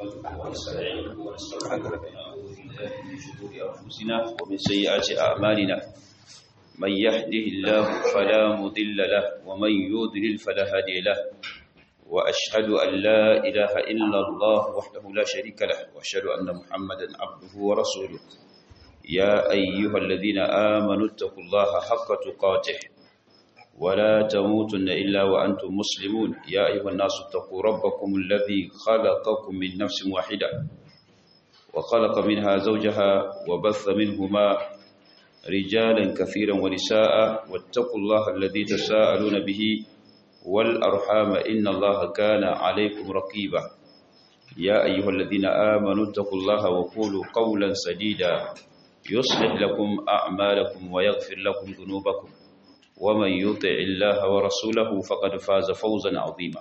نحمده ونستعينه ونستغفره ونعوذ بالله من شرور انفسنا ومن سيئات اعمالنا من يهده الله فلا مضل له ومن يضلل فلا هادي له واشهد ان لا اله الا الله وحده لا شريك له واشهد ان محمدا عبده ورسوله يا ايها الذين امنوا اتقوا الله حق تقاته ولا تموتن إلا وأنتم مسلمون يا أيها الناس اتقوا ربكم الذي خلقكم من نفس واحدة وخلق منها زوجها وبث منهما رجالا كثيرا ونساء واتقوا الله الذي تساءلون به والأرحام إن الله كان عليكم رقيبا يا أيها الذين آمنوا اتقوا الله وقولوا قولا سديدا يصلح لكم أعمالكم ويغفر لكم ذنوبكم ومن يطع الله ورسوله فقد فاز فوزا عظيما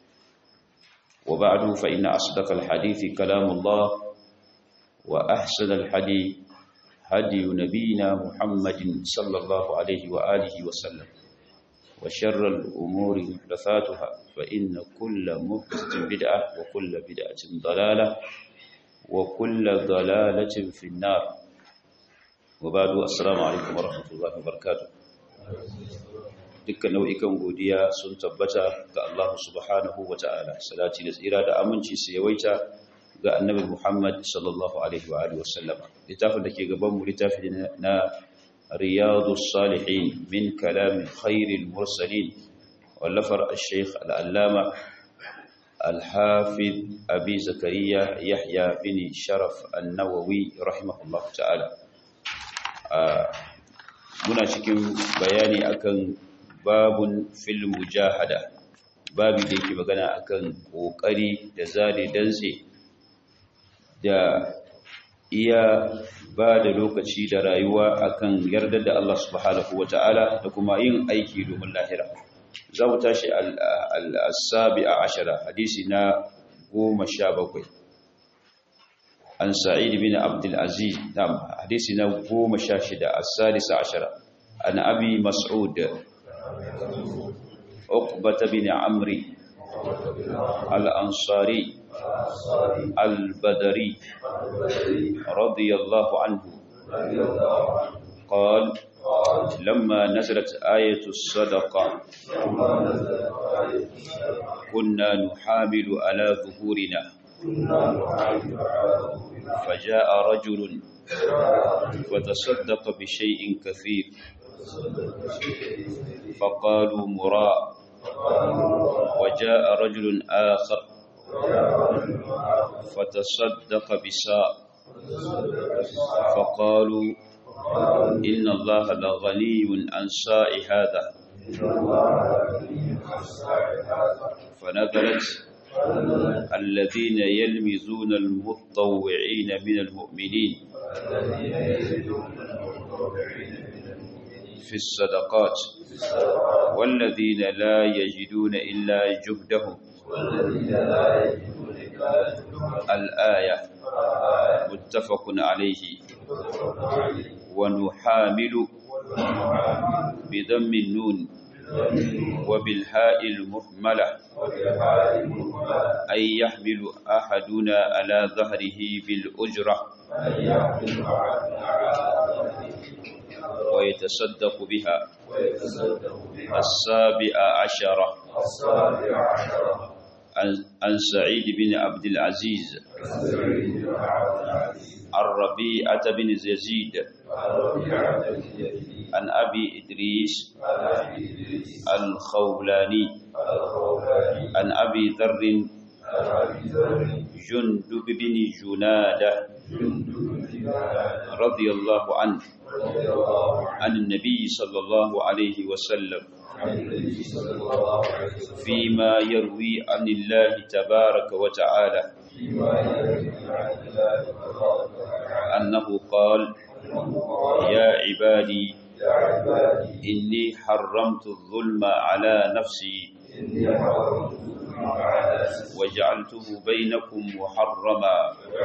وبعد فإن أصدق الحديث كلام الله وأحسن الحديث هدي نبينا محمد صلى الله عليه وآله وسلم وشر الأمور محدثاتها فإن كل محدثة بدعة وكل بدعة ضلالة وكل ضلالة في النار وبعد السلام عليكم ورحمة الله وبركاته dukkan nau'ikan godiya sun tabbata ga Allah subhanahu wa ta'ala salati da tsira da aminci su yawaita ga annabi Muhammad sallallahu alaihi wa alihi wasallam littafin da ke gaban mu littafi na riyadus salihin min kalam khairil mursalin wallafar al-shaykh al-allama al-hafiz abi zakariya yahya bin sharaf an-nawawi rahimahullah ta'ala muna cikin bayani akan babun fil mujahada babu da yake magana akan kokari da zali dantse da iya ba da lokaci da rayuwa akan yarda da Allah subhanahu wata'ala da kuma yin aiki domin lahira za mu tashi al-sabi a ashara hadisi na goma sha bakwai an sa'id bin abdul aziz nam hadisi na goma sha shida as-sadis ashara an abi mas'ud عقبة بن عمرو الأنصاري البدري رضي الله عنه قال لما نزلت آية الصدقة كنا نحامل على ظهورنا فجاء رجل وتصدق بشيء كثير فقالوا مراء وجاء رجل آخر فتصدق بساء فقالوا إن الله لغني عن ساء هذا فنزلت الذين يلمزون المتطوعين من المؤمنين في الصدقات والذين لا يجدون إلا جهدهم الآية متفق عليه ونحامل بضم النون وبالهاء المهملة أي يحمل أحدنا على ظهره بالأجرة ويتصدق بها السابع عشرة عن سعيد بن عبد العزيز الربيعة بن يزيد عن أبي إدريس الخولاني عن أبي ذر جندب بن جنادة رضي الله عنه عن النبي صلى الله عليه وسلم فيما يروي عن الله تبارك وتعالى أنه قال يا عبادي إني حرمت الظلم على نفسي وجعلته بينكم محرما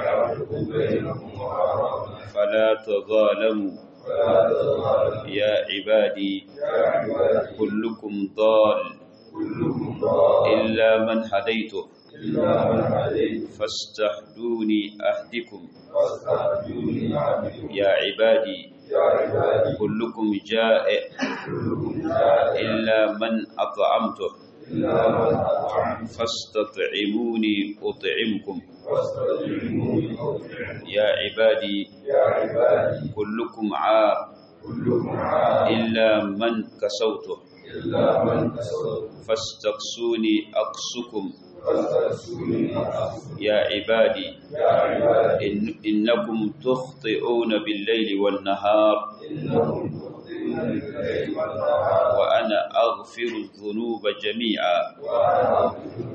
فلا تظالموا يا عبادي كلكم ضال كلكم ضال إلا من هديته إلا من هديت فاستهدوني أهدكم فاستهدوني عبدكم يا عبادي يا عبادي كلكم جائع كلكم جائع إلا من أطعمته إلا من أطعمت فاستطعموني أطعمكم فاستطعموني أطعم يا عبادي يا عبادي كلكم عار كلكم عاد إلا من كسوته إلا من كسر فاستقسوني أقسكم فاستغفروني أغفر يا عبادي يا عبادي إن إنكم تخطئون بالليل والنهار إنكم تخطئون بالليل والنهار وأنا أغفر الذنوب جميعا وأنا أغفر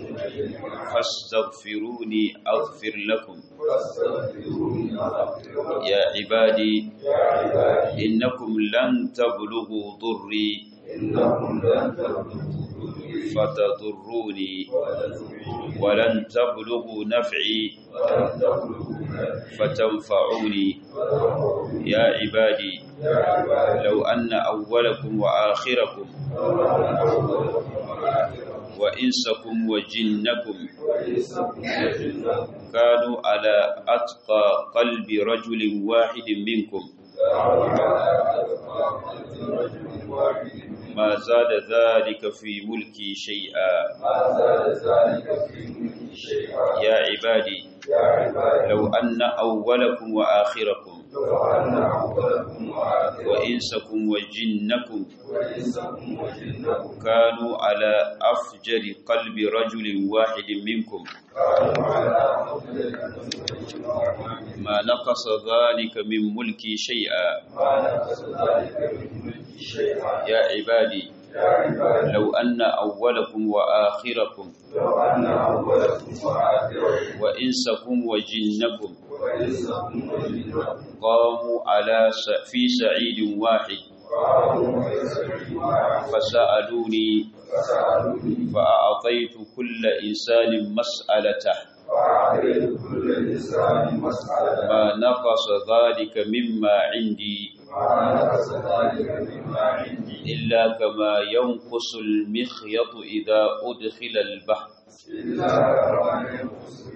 فاستغفروني أغفر لكم فاستغفروني أغفر لكم يا عبادي يا عبادي إنكم لن تبلغوا ضري إنكم لن تبلغوا فتضروني وتدعوني ولن تبلغوا نفعي ولن تبلغوا نفعي فتنفعوني فتضروني يا عبادي يا عبادي لو أن أولكم وآخركم وأنا أولكم وآخركم وإنسكم وجنكم وإنسكم وجنكم كانوا على أتقى قلب رجل واحد منكم كانوا على أتقى قلب رجل واحد منكم ما زاد ذلك في ملكي شيئا ما زاد ذلك في ملكي شيئا يا عبادي يا عبادي لو أن أولكم وآخركم لو أن أولكم وآخركم وإنسكم وجنكم وإنسكم وجنكم كانوا على أفجر قلب رجل واحد منكم كانوا على أفضل رجل واحد ما نقص ذلك من ملكي شيئا ما نقص ذلك من ملكي شيئا يا عبادي يا عبادي لو أن أولكم وآخركم لو أن أولكم وآخركم وإنسكم وجنكم وإنسكم وجنكم قاموا على س- في سعيد واحد قاموا في سبيل واحد فسألوني فسألوني فأعطيت كل إنسان مسألته وأعطيت كل إنسان مسألة ما نقص ذلك مما عندي ما نقص ذلك مما عندي إلا كما ينقص المخيط إذا أدخل البحر إلا كما ينقص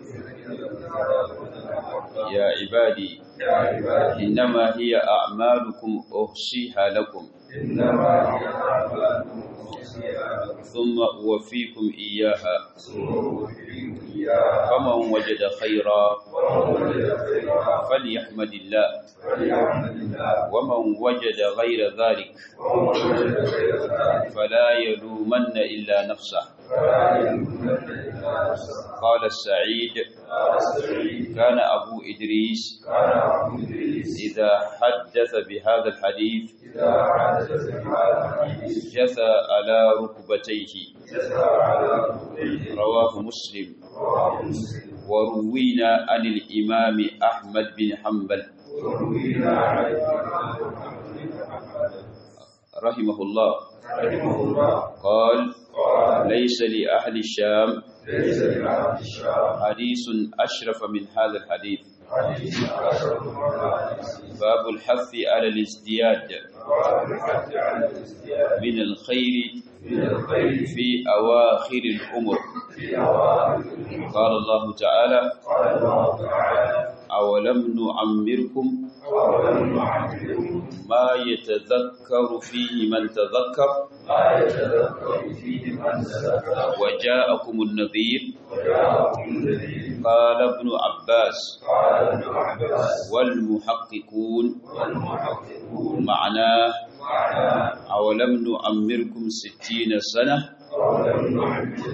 يا عبادي يا عبادي إنما هي أعمالكم أحصيها لكم إنما هي أعمالكم أحصيها لكم ثم أوفيكم إياها ثم أوفيكم إياها فمن وجد خيرا ومن وجد خيرا فليحمد الله فليحمد الله ومن وجد غير ذلك ومن وجد غير ذلك فلا يلومن إلا نفسه فلا يلومن إلا نفسه قال السعيد قال السعيد كان أبو إدريس كان أبو إدريس إذا حدث بهذا الحديث إذا حدث بهذا الحديث جثى على ركبتيه يسعى على ركبتيه رواه مسلم رواه مسلم وروينا عن الإمام أحمد بن حنبل وروينا عن الإمام محمد بن حنبل رحمه الله رحمه الله قال قال ليس لأهل الشام ليس لأهل الشام حديث أشرف من هذا الحديث حديث أشرف من الحديث باب الحث على الازدياد وعن الحث على الازدياد من الخير من الخير في أواخر الأمر في أوائل قال الله تعالى قال الله تعالى أولم نعمركم أولم نعمركم ما يتذكر فيه من تذكر ما يتذكر فيه من تذكر وجاءكم النذير وجاءكم الذي قال ابن عباس قال ابن عباس والمحققون والمحققون معناه معناه أولم نعمركم ستين سنة أولم نعمركم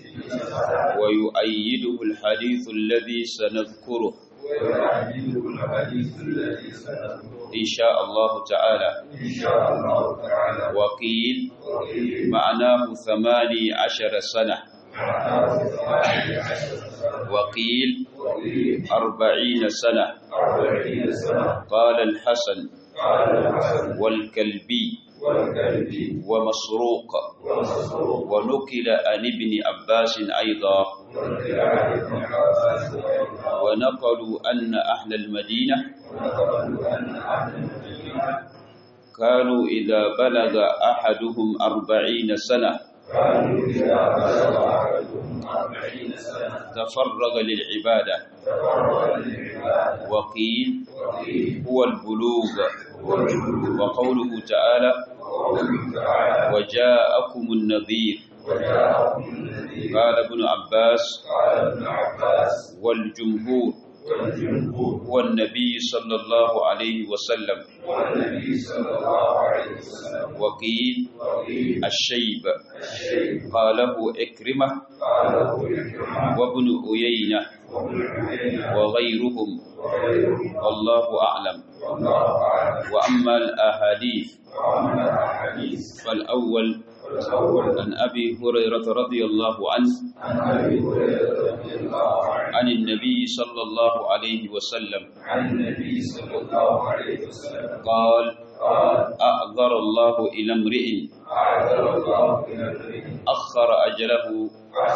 ويؤيده الحديث الذي سنذكره ويعجبه الحديث الذي سنذكره إن شاء الله تعالى إن شاء الله تعالى وقيل وقيل معناه ثماني عشر سنة معناه ثمانية عشر سنة وقيل وقيل أربعين سنة أربعين سنة قال الحسن قال الحسن والكلبي والكلبي ومسروق ومسروق ونقل عن ابن عباس أيضا وقيل عن ابن عباس أيضا ونقلوا أن أهل المدينة ونقلوا أن أهل المدينة كانوا إذا بلغ أحدهم أربعين سنة كانوا إذا بلغ أحدهم أربعين سنة تفرغ للعبادة تفرغ للعبادة وقيل وقيل هو البلوغ هو الجلوس وقوله تعالى وقوله تعالى وجاءكم النذير وجاءكم الذي قال ابن عباس قال ابن عباس والجمهور والجمهور هو النبي صلى الله عليه وسلم والنبي صلى الله عليه وسلم وقيل وقيل الشيب الشيء قاله إكرمة قاله الكرام وابن أيينة وابن عيينة وغيرهم وغيرهم والله أعلم والله أعلم وأما الأحاديث وأما الأحاديث فالأول فالأول عن أبي هريرة رضي الله عنه عن أبي هريرة رضي الله عنه عن النبي صلى الله عليه وسلم عن النبي صلى الله عليه وسلم قال قال أعذر الله إلى امرئ أعذر الله إلى امرئ أخر أجله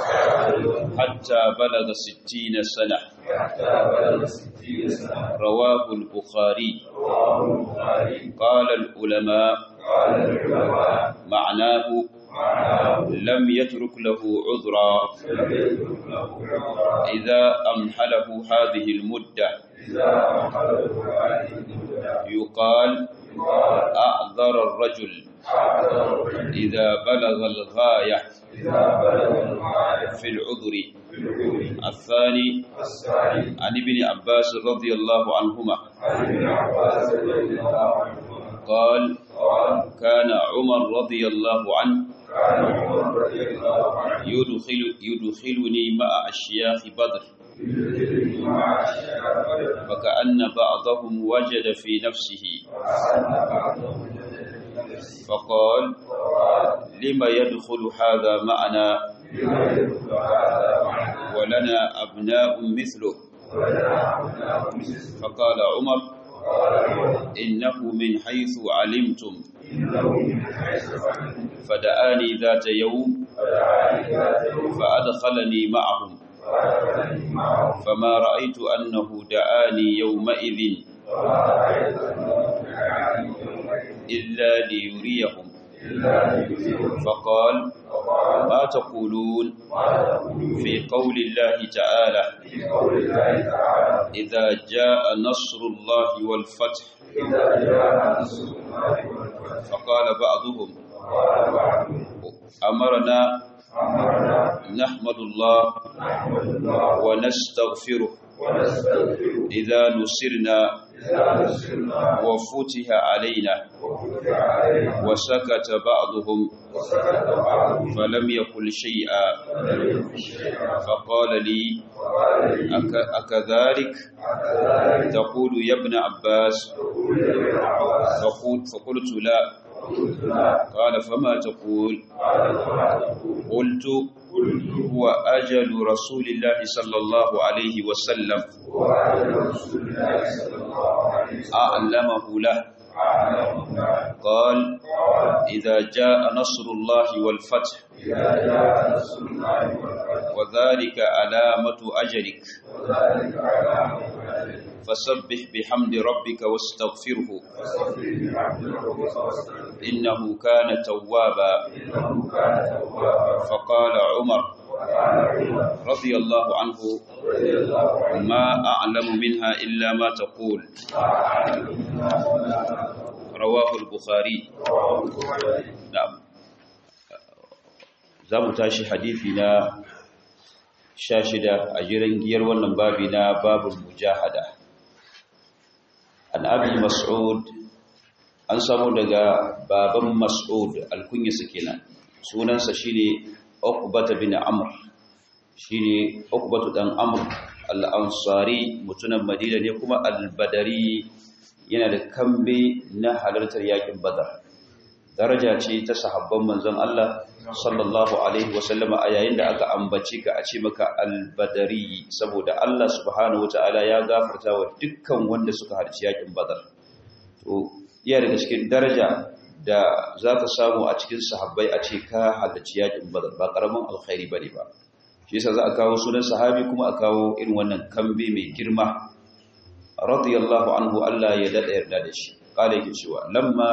حتى بلغ ستين سنة حتى بلغ ستين سنة رواه البخاري رواه البخاري قال العلماء قال العلماء معناه معناه لم يترك له عذرا لم يترك له عذرا إذا أمحله هذه المدة إذا أخذه هذه المدة يقال قال أعذر الرجل أعذر الرجل إذا بلغ الغاية إذا بلغ الغاية في العذر في العذر الثاني الثاني عن ابن عباس رضي الله عنهما عن ابن عباس رضي الله عنهما قال قال كان عمر رضي الله عنه كان عمر رضي الله عنه يدخل يدخلني مع أشياخ بدر يدخلني مع أشياء بدر فكأن بعضهم وجد في نفسه وأن بعضهم جد في نفسه فقال وقال لم يدخل هذا معنا لما يدخل هذا معنا ولنا أبناء مثله ولنا أبناء مثله فقال عمر قال عمر إنه من حيث علمتم إنه من حيث علمت فدعاني ذات يوم فدعاني ذات يوم فأدخلني معهم فأدخلني معه فما رأيت أنه دعاني يومئذ وما رأيت أنه دعاني يومئذ إلا ليريهم إلا ليجزيه فقال وقال ما تقولون ما تقول في قول الله تعالى في قول الله تعالى إذا جاء نصر الله والفتح إذا جاء نصر الله والفتح فقال بعضهم وقال بعضهم أمرنا أمرنا نحمد الله نحمد الله ونستغفره ونستغفره إذا نصرنا إذا نصرنا وفتح علينا وفتح علينا وسكت بعضهم وسكت بعضهم فلم يقل شيئا ولم يكن شيئا فقال لي وقال لي أك أكذلك أكذلك تقول يا ابن عباس تقول يا ابن عباس فقلت, فقلت لا فقلت لا قال فما تقول قال فما تقول قلت قلت هو أجل رسول الله صلى الله عليه وسلم وعلى رسول الله صلى الله عليه وسلم أعلمه له أعلم قال قال إذا جاء نصر الله والفتح إذا جاء نصر الله والفتح وذلك علامة أجلك وذلك علامة أجل فسبح بحمد ربك واستغفره فاستغفر بحمد ربك واستغفر إنه كان توابا إنه كان توابا فقال عمر وقال عمر رضي الله عنه رضي الله عنه ما أعلم منها إلا ما تقول رواه البخاري نعم za mu tashi hadithi na sha shida a jiran giyar wannan babi na babul mujahada an abi mas'ud an samu daga baban mas'ud alkunyarsa kenan sunansa shine uqbata bin amr shine uqbatu dan amr al-ansari mutunan madina ne kuma al-badari yana da kambe na halartar yakin badar daraja ce ta sahabban manzon Allah sallallahu alaihi wasallama a yayin da aka ambaci ka a ce maka albadari saboda Allah subhanahu wataala ya gafarta wa dukkan wanda suka harci yakin badar to iya daga cikin daraja da zaka samu a cikin sahabbai a ce ka halarci yakin badar ba karamin alkhairi bane ba shi yasa za a kawo sunan sahabi kuma a kawo irin wannan kambe mai girma radiyallahu anhu Allah ya dada yarda da shi kala yake cewa lamma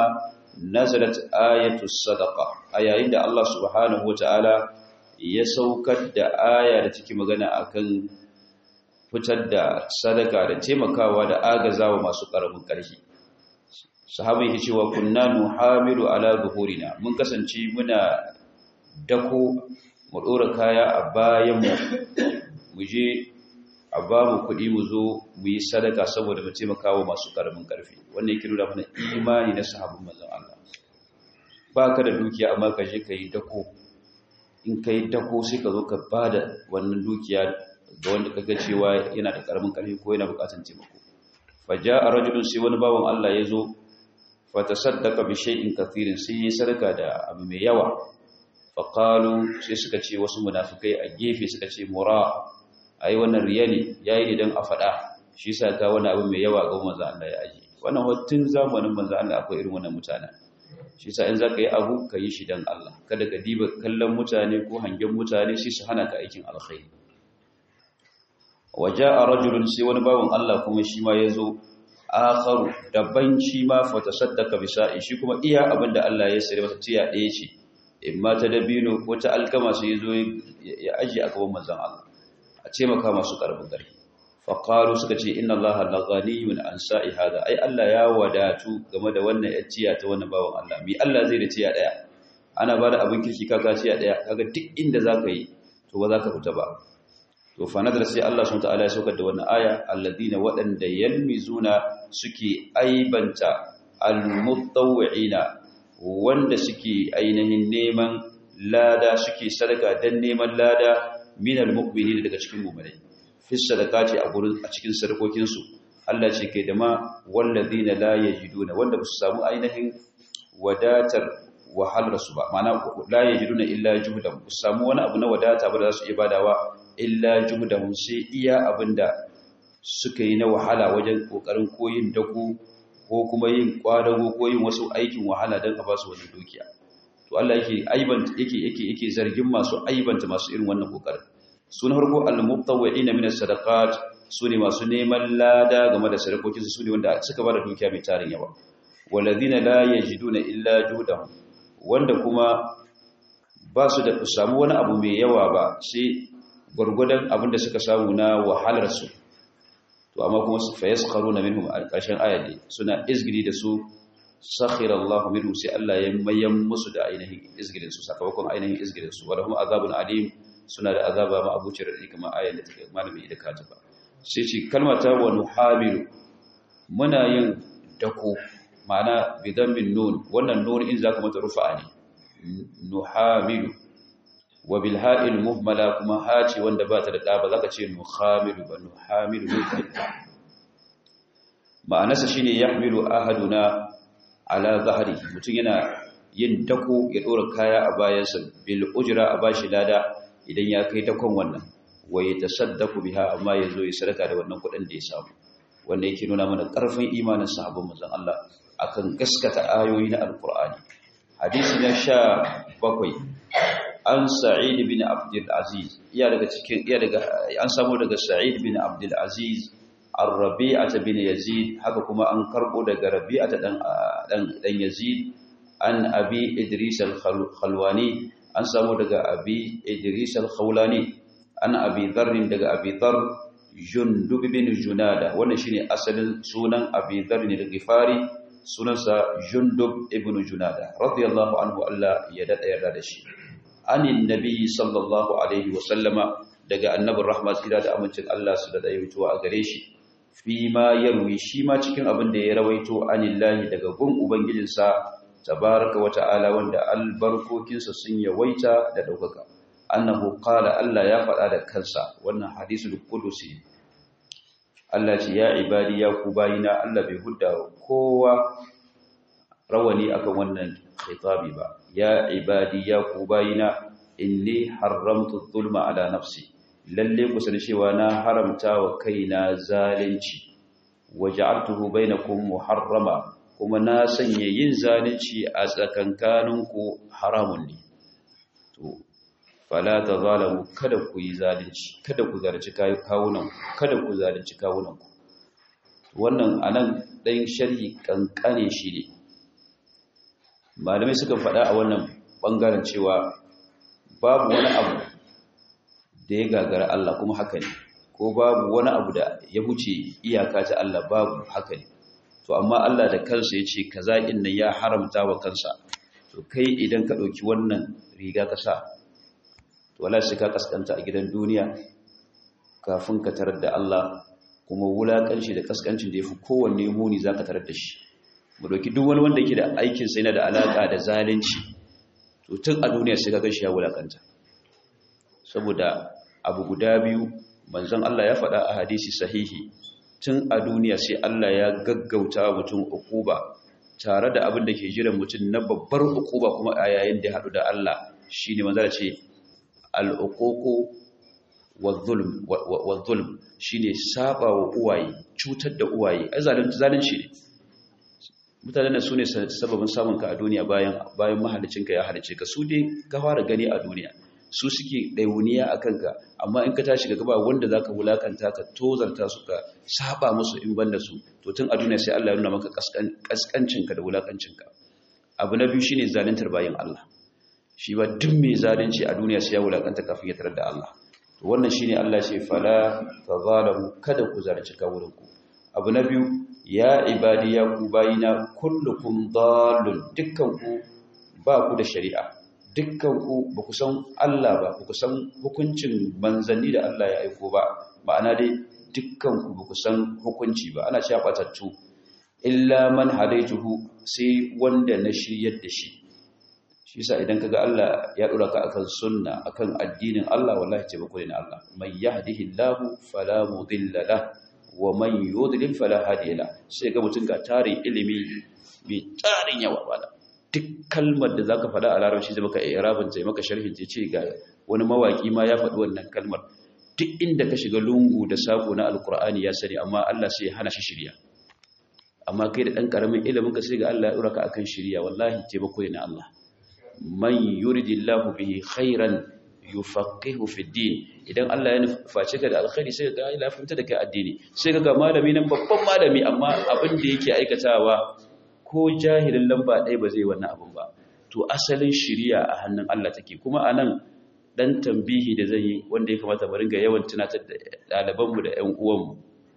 nazalat ayatu sadaqa a yayin da Allah subhanahu wataala ya saukar da aya da take magana akan fitar da sadaka da taimakawa da agazawa masu karamin ƙarfi sahabai yake cewa kunna nuhamilu ala zuhurina mun kasance muna dako mu dora kaya a bayan mu mu je a ba mu kuɗi mu zo mu yi sadaka saboda mu taimakawa masu karamin ƙarfi wannan yake nuna mana imani na sahabban manzon Allah ba ka da dukiya amma ka je ka yi dako in ka yi dako sai ka zo ka ba da wannan dukiya ga wanda ka ga cewa yana da karamin ƙarfi ko yana buƙatar taimako faja a rajulun sai wani bawan Allah ya zo fata saddaka bi shay'in kathirin sai ya sadaka da abu mai yawa faqalu sai suka ce wasu munafikai a gefe suka ce mura ai wannan riya ne yayi ne dan a fada shi yasa ka wani abu mai yawa ga manzo Allah ya aji wannan hottun zamanin manzo Allah akwai irin wannan mutanen shi yasa in zaka yi abu ka yi shi dan Allah kada ka diba kallon mutane ko hangen mutane sai su hana ka aikin alkhairi waja'a rajulun sai wani bawon Allah kuma shi ma yazo akharu daban shi ma fa tasaddaqa bi sa'i shi kuma iya abinda Allah ya sare masa tiya ɗaya ce imma ta dabino ko ta alkama sai yazo ya aje a gaban manzon Allah a ce maka masu karbin gari fa qalu suka ce inna Allah la ghaniyun an sa'i hada ai Allah ya wadatu game da wannan tiya ta wannan bawon Allah mi Allah zai da tiya ɗaya ana bada abin kirki kaga tiya ɗaya kaga duk inda zaka yi to ba za ka fita ba to fa nadar sai Allah subhanahu wataala ya saukar da wannan aya alladina waɗanda yalmizuna suke aibanta almutawwi'ina wanda suke ainihin neman lada suke sadaka dan neman lada min almu'minin daga cikin mu'minai fi sadaqati a gurin a cikin sadakokin su Allah ce kai da ma walladina la yajiduna wanda ba su samu ainihin wadatar wahalar su ba ma'ana la yajiduna illa juhdan ba su samu wani abu na wadata ba da za su iya badawa illa juhdahum sai iya abinda suka yi na wahala wajen kokarin koyin dako ko kuma yin kwadago ko yin wasu aikin wahala don a ba su wani dukiya to Allah yake aibanta yake yake yake zargin masu aibanta masu irin wannan kokarin sun harko al-mutawwi'in min as-sadaqat sune masu neman lada game da sadakokin su sune wanda suka bada dukiya mai tarin yawa walladhina la yajiduna illa juhdahum wanda kuma ba su da samu wani abu mai yawa ba sai gwargwadon abinda suka samu na wahalarsu to amma kuma su fayaskharu na minhum a ƙarshen ayat suna izgiri da su sakhira Allahu minhum sai Allah ya mayan musu da ainihin izgirin su sakamakon ainihin izgirin su wala hum azabun alim suna da azaba ma abucin da kuma ayat da take malami da kata ba sai ce kalmata wa nuhamilu muna yin dako ma'ana bidan bin nun wannan nun in zaka mata rufa'a ne nuhamilu wa bil ha'il muhmala kuma hace wanda ba ta da ɗa ba za ka ce nuhamilu ba nuhamilu mulkinta ma'anarsa shi ne ya hamilu ahaduna ala zahari mutum yana yin dako ya ɗora kaya a bayansa bil ujira a bashi lada idan ya kai dakon wannan wa ya tasaddaku biha amma ya zo ya sadaka da wannan kuɗin da ya samu wanda yake nuna mana ƙarfin imanin sahabban manzon Allah akan gaskata ayoyi na alkur'ani hadisi na sha bakwai an sa'id bin abdul aziz iya daga cikin iya daga an samu daga sa'id bin abdul aziz ar-rabi'ata bin yazid haka kuma an karbo daga rabi'ata dan dan dan yazid an abi idris al-khalwani an samu daga abi idris al-khawlani an abi dharr daga abi dharr jundub bin junada wannan shine asalin sunan abi dharr ne da gifari sunansa jundub ibn junada radiyallahu anhu Allah ya dada yarda da shi anin nabi sallallahu alaihi wasallama daga annabin rahmat tsira da amincin Allah su da daiwaituwa a gare shi fi ma yarwi shi ma cikin abin da ya rawaito anillahi daga gun ubangijinsa tabaraka wa ta'ala wanda albarkokinsa sun yawaita da daukaka annahu qala Allah ya faɗa da kansa wannan hadisul qudusi Allah ce ya ibadi ya ku bayina Allah bai hudda kowa rawani akan wannan khitabi ba ya ibadi ya ku bayina inni haramtu zulma ala nafsi lalle ku sani cewa na haramta wa kaina zalunci waja'altuhu bainakum muharrama kuma na sanya yin zalunci a tsakankaninku haramun ne to fala tazalamu kada ku yi zalunci kada ku zarci kawunan kada ku zalunci kawunan ku wannan anan dan sharhi kankane shi ne malamai suka faɗa a wannan ɓangaren cewa babu wani abu da ya gagara Allah kuma haka ne ko babu wani abu da ya huce iyaka ta Allah babu haka ne to amma Allah da kansa ya ce kaza inna ya haramta wa kansa to kai idan ka ɗauki wannan riga ka sa to wala sai ka kaskanta a gidan duniya kafin ka tarar da Allah kuma wulakanci da kaskancin da ya fi kowanne muni za ka tarar da shi mu ɗauki duk wani wanda yake da aikinsa yana da alaƙa da zalunci to tun a duniya sai ka gan shi ya wulakanta saboda abu guda biyu manzon Allah ya faɗa a hadisi sahihi tun a duniya sai Allah ya gaggauta mutum ukuba tare da abin da ke jiran mutum na babbar ukuba kuma a yayin da ya haɗu da Allah shine manzon ce al-uququ wa-zulm shine saba wa uwaye cutar da uwaye ai zalunci ne mutanen su ne sababin samun ka a duniya bayan bayan mahalicinka ya halice ka su dai ka fara gani a duniya su suke ɗauniya a kanka amma in ka tashi gaba wanda za ka wulakanta ka tozarta su ka saba musu in banda su to tun a duniya sai Allah ya nuna maka kaskancinka da wulakancinka abu na biyu shine zaluntar bayan Allah shi ba duk mai zalunci a duniya sai ya wulakanta kafin ya tarar da Allah to wannan shine Allah ce fala tazalamu kada ku zarci kawurinku abu na biyu ya ibadi ya ku bayina kullukum dallun dukkan ku ba ku da shari'a dukkan ku ba ku san Allah ba ba ku san hukuncin manzanni da Allah ya aiko ba ma'ana dai dukkan ku ba ku san hukunci ba ana cewa batattu illa man hadaituhu sai wanda na shiryar da shi shi yasa idan kaga Allah ya dora ka akan sunna akan addinin Allah wallahi ce bako ne Allah man yahdihillahu fala mudilla lahu wa man yudlil fala hadiya lahu sai ga mutun ga tarin ilimi mai tarin yawa bala duk kalmar da zaka faɗa a larabci zai maka i'rabin zai maka sharhin zai ce ga wani mawaki ma ya faɗi wannan kalmar duk inda ka shiga lungu da sako na alkur'ani ya sani amma Allah sai ya hana shi shirya amma kai da dan karamin ilimin ka sai ga Allah ya dora ka akan shirya wallahi taimako ne Allah man yuridillahu bihi khairan yufaqihu fi din idan Allah ya nuface ka da alkhairi sai ga Allah ya fahimta da kai addini sai ga malami nan babban malami amma abin da yake aikatawa ko jahilin lamba ɗaya ba zai wannan abin ba to asalin shiriya a hannun Allah take kuma anan dan tambihi da zai yi wanda ya kamata mu ringa yawan tunatar da ɗalibanmu da ƴan uwanmu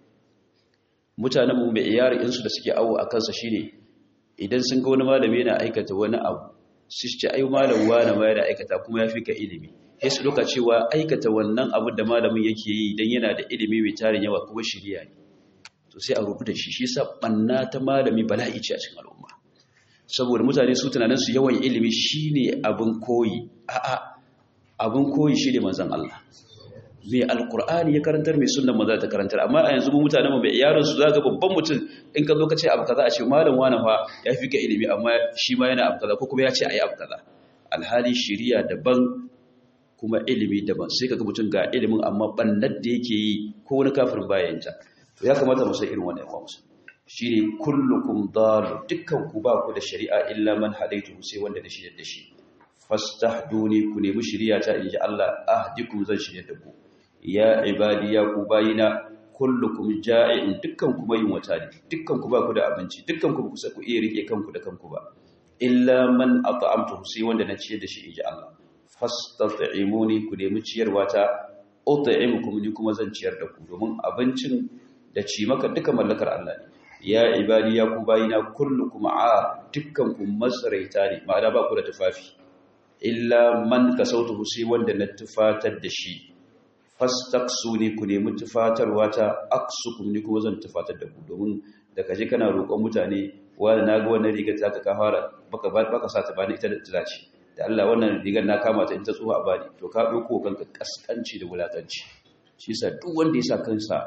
mutanenmu mai iyari insu da suke awo a kansa shine idan sun ga wani malami yana aikata wani abu su ce ai malam wani ma yana aikata kuma ya fi ka ilimi sai su doka cewa aikata wannan abin da malamin yake yi dan yana da ilimi mai tarin yawa kuma shiriya ne to sai a rubuta shi shi yasa banna ta malami bala'i ce a cikin al'umma saboda mutane su tunanin su yawan ilimi shine abin koyi a'a abin koyi shine manzon Allah mai alkur'ani ya karantar mai sunan maza ta karantar amma a yanzu mu mutanen mu bai yaron su zaka babban mutum in ka zo ka ce abu kaza a ce malam wani fa ya fi ka ilimi amma shi ma yana abu kaza ko kuma ya ce ayi abu kaza alhali shiriya daban kuma ilimi daban sai kaga mutum ga ilimin amma bannar da yake yi ko wani kafirin bayan ta to ya kamata mu san irin wannan yawa musu shine kullukum dal dukkan ku ba ku da shari'a illa man hadaitu sai wanda da shi da shi fastahduni ku nemi shari'a ta inji Allah ahdikum zan shirye da ku ya ibadi ya ku bayina kullukum ja'i'un dukkan ku mai wata ne dukkan ku ba ku da abinci dukkan ku kusa ku iya rike kanku da kanku ba illa man at'amtu sai wanda na ciyar da shi inji Allah fastat'imuni ku nemi ciyarwa ta ut'imukum ni kuma zan ciyar da ku domin abincin da ci maka duka mallakar Allah ne ya ibadi ya ku bayina kullukum a dukkan ku masraita ne ma'ana ba ku da tufafi illa man kasautu sai wanda na tufatar da shi fastaksu ne ku nemi tufatarwa ta aksukum ni kuma zan tufatar da ku domin da kaje kana roƙon mutane wanda na ga wannan rigar ta ka fara baka baka sa ta bani ita da tilaci da Allah wannan rigar na kama ta in ta tsuha bani to ka dauko kanka kaskanci da wulakanci shi yasa duk wanda ya sa kansa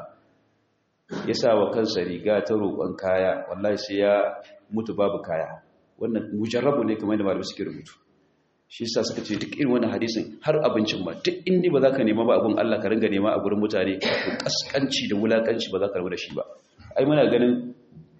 ya sa wa kansa riga ta roƙon kaya wallahi sai ya mutu babu kaya wannan mujarrabu ne kamar da malamai suke rubutu shi sa suka ce duk irin wannan hadisin har abincin ma duk inda ba za ka nema ba abin Allah ka ringa nema a gurin mutane to kaskanci da wulakanci ba za ka rabu da shi ba ai muna ganin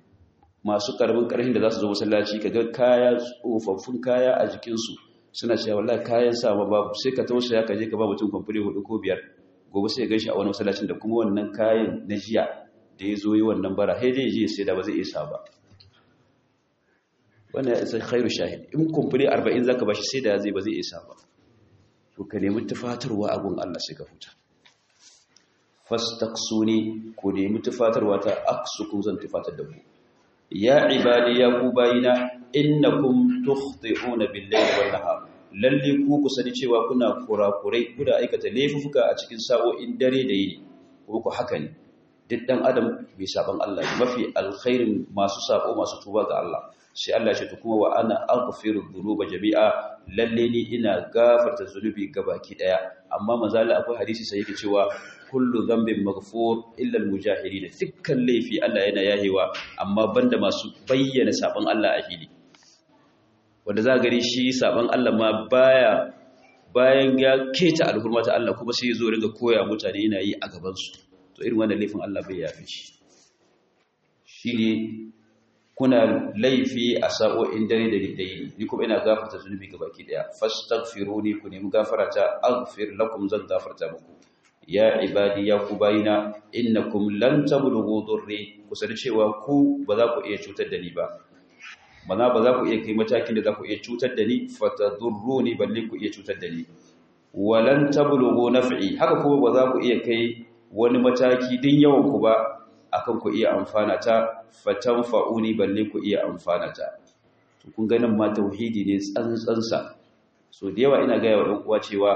masu karbin karhin da za su zo masallaci ka ga kaya tsofaffin kaya a jikinsu suna cewa wallahi kayan sa ma babu sai ka tausaya ka je ka ba mutum kwamfuri hudu ko biyar gobe sai ya gaishe a wani masallacin da kuma wannan kayan na jiya da ya zo yi wannan bara sai dai je sai da ba zai isa ba wannan sai khairu shahid in kumfuri 40 zaka bashi sai da zai ba zai isa ba to ka nemi tufatarwa a gun Allah sai ka huta fastaqsuni ku nemi tufatarwa ta aksukum zan tufatar da ku ya ibadi ya ku bayina innakum tukhti'una bil-layli wan-nahar lalle ku ku sani cewa kuna kurakurai kuna aikata laifuka a cikin sa'o'in dare da yini kuma ku haka ne duk dan adam bai saban Allah mafi alkhairin masu sabo masu tuba ga Allah sai Allah ya ce kuma wa ana aghfiru dhunuba jami'a lalle ni ina gafarta zunubi gabaki daya amma mazala akwai hadisi sai yake cewa kullu dhanbin maghfur illa al-mujahidin dukkan laifi Allah yana yahewa amma banda masu bayyana saban Allah a fili wanda za gari shi saban Allah ma baya bayan ya keta alhurmata Allah kuma sai zo ringa koya mutane yana yi a gaban su to irin wannan laifin Allah bai yafe shi shine kuna laifi a sa'o'in dare da dai ni kuma ina gafarta zunubi gabaki daya fastaghfiruni ku nemi gafarata aghfir lakum zan gafarta muku ya ibadi ya ku bayina innakum lan tablughu durri ku sani cewa ku ba za ku iya cutar da ni ba mana ba za ku iya kai matakin da za ku iya cutar da ni fatadurruni balle ku iya cutar da ni walan tablughu naf'i haka kuma ba za ku iya kai wani mataki din yawan ku ba akan ku iya amfana ta fatanfa'uni balle ku iya amfana ta to kun ga nan ma tauhidi ne tsantsansa so da yawa ina ga yawa uwa cewa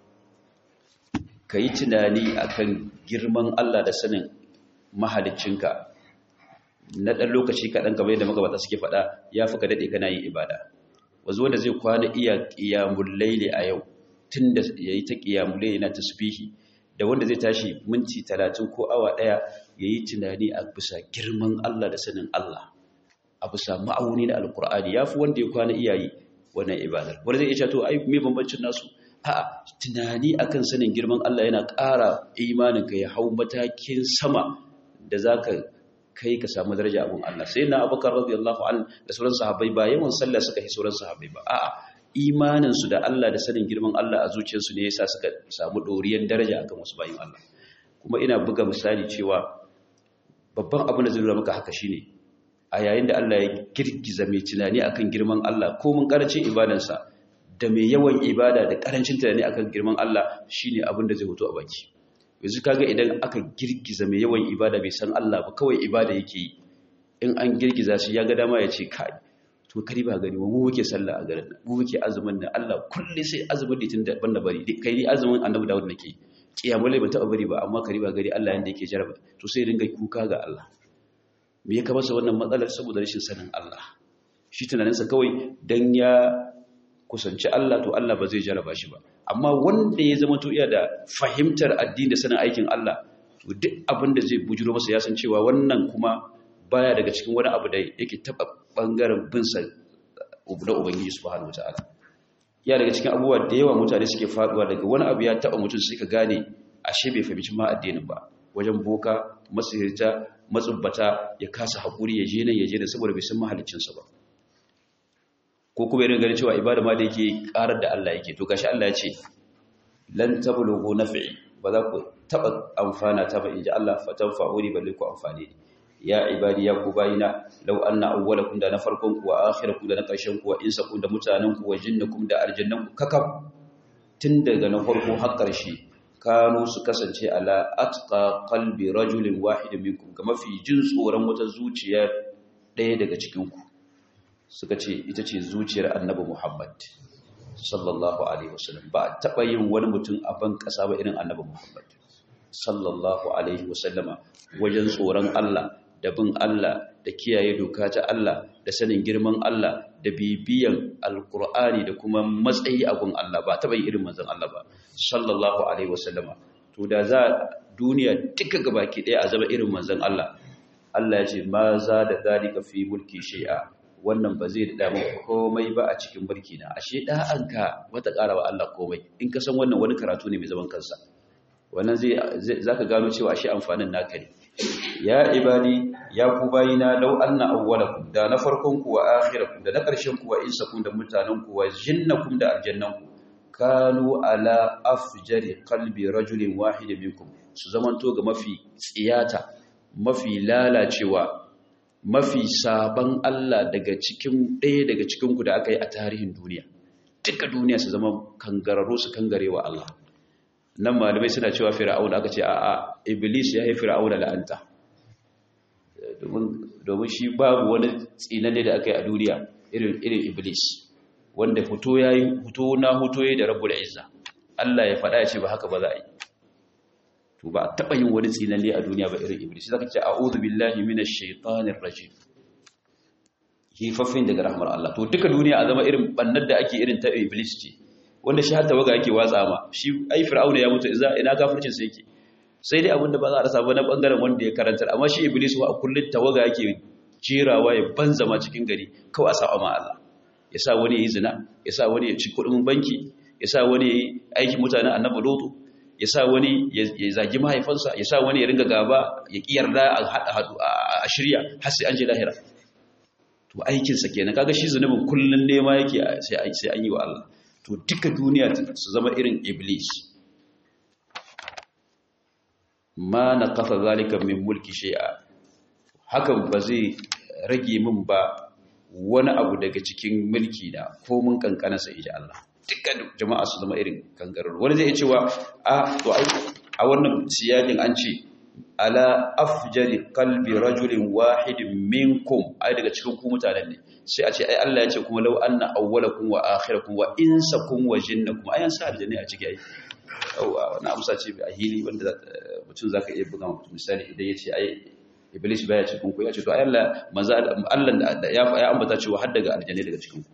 kai tunani akan girman Allah da sanin mahaliccinka na dan lokaci kaɗan kamar yadda magabata suke faɗa ya fi ka daɗe kana yin ibada wazo wanda zai kwana iya ƙiyamun laili a yau tun da ya yi ta ƙiyamun laili na tasbihi da wanda zai tashi minti talatin ko awa ɗaya ya yi tunani a bisa girman Allah da sanin Allah a bisa ma'auni da alkur'ani ya fi wanda ya kwana iyayi wannan ibadar wanda zai iya to ai me bambancin nasu a'a tunani akan sanin girman Allah yana ƙara imanin ka ya hau matakin sama da zaka kai ka samu daraja abun Allah sai na Abubakar radiyallahu anhu da sauran sahabbai ba yawan sallah suka yi sauran sahabbai ba a'a imaninsu da Allah da sanin girman Allah a zuciyarsu ne yasa suka samu doriyar daraja akan wasu bayin Allah kuma ina buga misali cewa babban abin da zai nuna maka haka shine a yayin da Allah ya girgiza mai tunani akan girman Allah ko mun karancin ibadansa da mai yawan ibada da karancin tunani akan girman Allah shine abin da zai hoto a baki yanzu kaga idan aka girgiza mai yawan ibada bai san Allah ba kawai ibada yake yi in an girgiza shi ya ga dama ya ce kai to kari ba gani mu muke sallah a garin mu muke azumin nan Allah kulli sai azumin litin da banda bari kai ni azumin annabi Dawud nake kiyamul layl ban taba bari ba amma kari ba gari Allah yanda yake jaraba to sai dinga kuka ga Allah me ya kamasa wannan matsalar saboda rashin sanin Allah shi tunaninsa kawai dan ya kusanci Allah to Allah ba zai jaraba shi ba amma wanda ya zama to iya da fahimtar addini da sanin aikin Allah to duk abin da zai bujuro masa ya san cewa wannan kuma baya daga cikin wani abu da yake taba bangaren bin sa na ubangiji subhanahu wataala ya daga cikin abubuwa da yawa mutane suke faduwa daga wani abu ya taba mutum sai ka gane ashe bai fahimci ma addinin ba wajen boka masihirta matsubbata ya kasa hakuri ya je nan ya je nan saboda bai san mahaliccinsa ba ko kuma irin ganin cewa ibada ma da yake karar da Allah yake to gashi Allah ya ce lan tablughu naf'i ba za ku taba amfana ta ba inji Allah fatanfa'uni balle ku amfane ni ya ibadi ya ku bayina law anna awwalakum da na farkon ku wa akhirakum da na karshen ku wa insakum da mutanen ku wa jinnakum da aljannan ku kakab tun daga na farko har karshe kanu su kasance ala atqa qalbi rajulin wahid minkum ga mafi jin tsoron wata zuciya ɗaya daga cikin ku suka ce ita ce zuciyar annabi Muhammad sallallahu alaihi wasallam ba taba yin wani mutum a ban kasa ba irin annabi Muhammad sallallahu alaihi wasallama wajen tsoron Allah da bin Allah da kiyaye doka ta Allah da sanin girman Allah da bibiyan alkur'ani da kuma matsayi a gun Allah ba taba yin irin manzon Allah ba sallallahu alaihi wasallama to da za duniya duka gabaki daya a zama irin manzon Allah Allah ya ce ma za da zalika fi mulki shay'a wannan ba zai da maka komai ba a cikin mulki na ashe da'anka wata ƙara wa Allah komai in ka san wannan wani karatu ne mai zaman kansa wannan zai zaka gano cewa ashe amfanin naka ne ya ibadi ya ku bayina law anna awwalakum da na farkon ku wa akhirakum da na ƙarshen ku wa insakum da mutanen ku wa jinnakum da aljannan ku kanu ala afjari qalbi rajulin wahid minkum su zamanto ga mafi tsiyata mafi lalacewa mafi saban Allah daga cikin ɗaya daga cikin ku da aka yi a tarihin duniya duka duniya su zama kangararru su kangarewa Allah nan malamai suna cewa fir'auna aka ce a'a iblis ya yi fir'auna la'anta domin shi babu wani tsinanne da aka yi a duniya irin iblis wanda fito ya yi fito na fito ya da rabu da izza Allah ya faɗa ya ce ba haka ba za a yi to ba a taɓa yin wani tsinanne a duniya ba irin iblis zaka ce a'udhu billahi minash shaitanir rajim hifaffin daga rahmar Allah to duka duniya a zama irin bannar da ake irin ta iblis ce wanda shi har tawaga yake watsa ma shi ai fir'auna ya mutu ina kafircin sa yake sai dai abinda ba za a rasa ba na bangaren wanda ya karantar amma shi iblis wa a kullun tawaga yake jirawa ya banza ma cikin gari kawai a sa'a ma Allah ya sa wani ya yi zina ya sa wani ya ci kudin banki ya sa wani ya yi aikin mutanen annabi lutu ya sa wani ya zagi mahaifansa ya sa wani ya ringa gaba ya ki yarda a haɗu a shirya har sai an je lahira to aikinsa kenan kaga shi zunubin kullun nema yake sai an yi wa Allah to duka duniya su zama irin iblis ma na kafa zalika min mulki shay'a hakan ba zai rage min ba wani abu daga cikin mulki na ko mun kankana sai ji Allah dukkan jama'a su zama irin kangarar wani zai cewa a to ai a wannan siyakin an ce ala afjari qalbi rajulin wahidin minkum ai daga cikin ku mutanen ne sai a ce ai Allah ya ce kuma law anna awwalakum wa akhirakum wa insakum wa jinnakum ayan sa aljanna a ciki ai yawa wannan amsa ce a hili wanda mutum zaka iya buga mutum misali idan ya ce ai iblis baya cikin ku ya ce to ai Allah manzo Allah da ya ya ambata cewa har daga aljanna daga cikin ku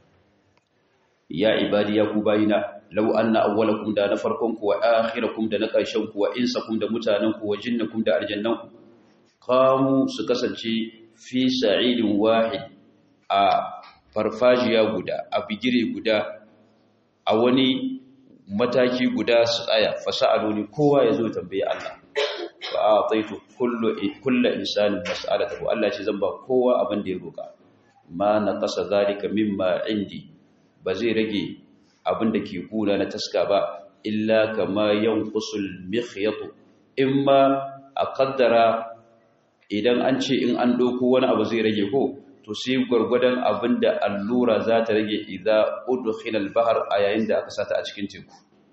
ya ibadi ya ku bayina law anna awwalakum da na farkon ku wa akhirakum da na karshen ku wa insakum da mutanen ku wa jinnakum da aljannan ku qamu su kasance fi sa'idin wahid a farfajiya guda a bigire guda a wani mataki guda su tsaya fasa'aluni kowa ya zo tambaye Allah fa ataitu kullu kullu insanin mas'alatahu Allah ce zan ba kowa abin da ya roka ma naqasa zalika mimma indi ba zai rage abin da ke kuna na taska ba illa kama yanqusul mikhyatu imma a kaddara idan an ce in an doko wani abu zai rage ko to sai gwargwadon abin da allura za ta rage idza udkhila al-bahr a yayin da aka sata a cikin teku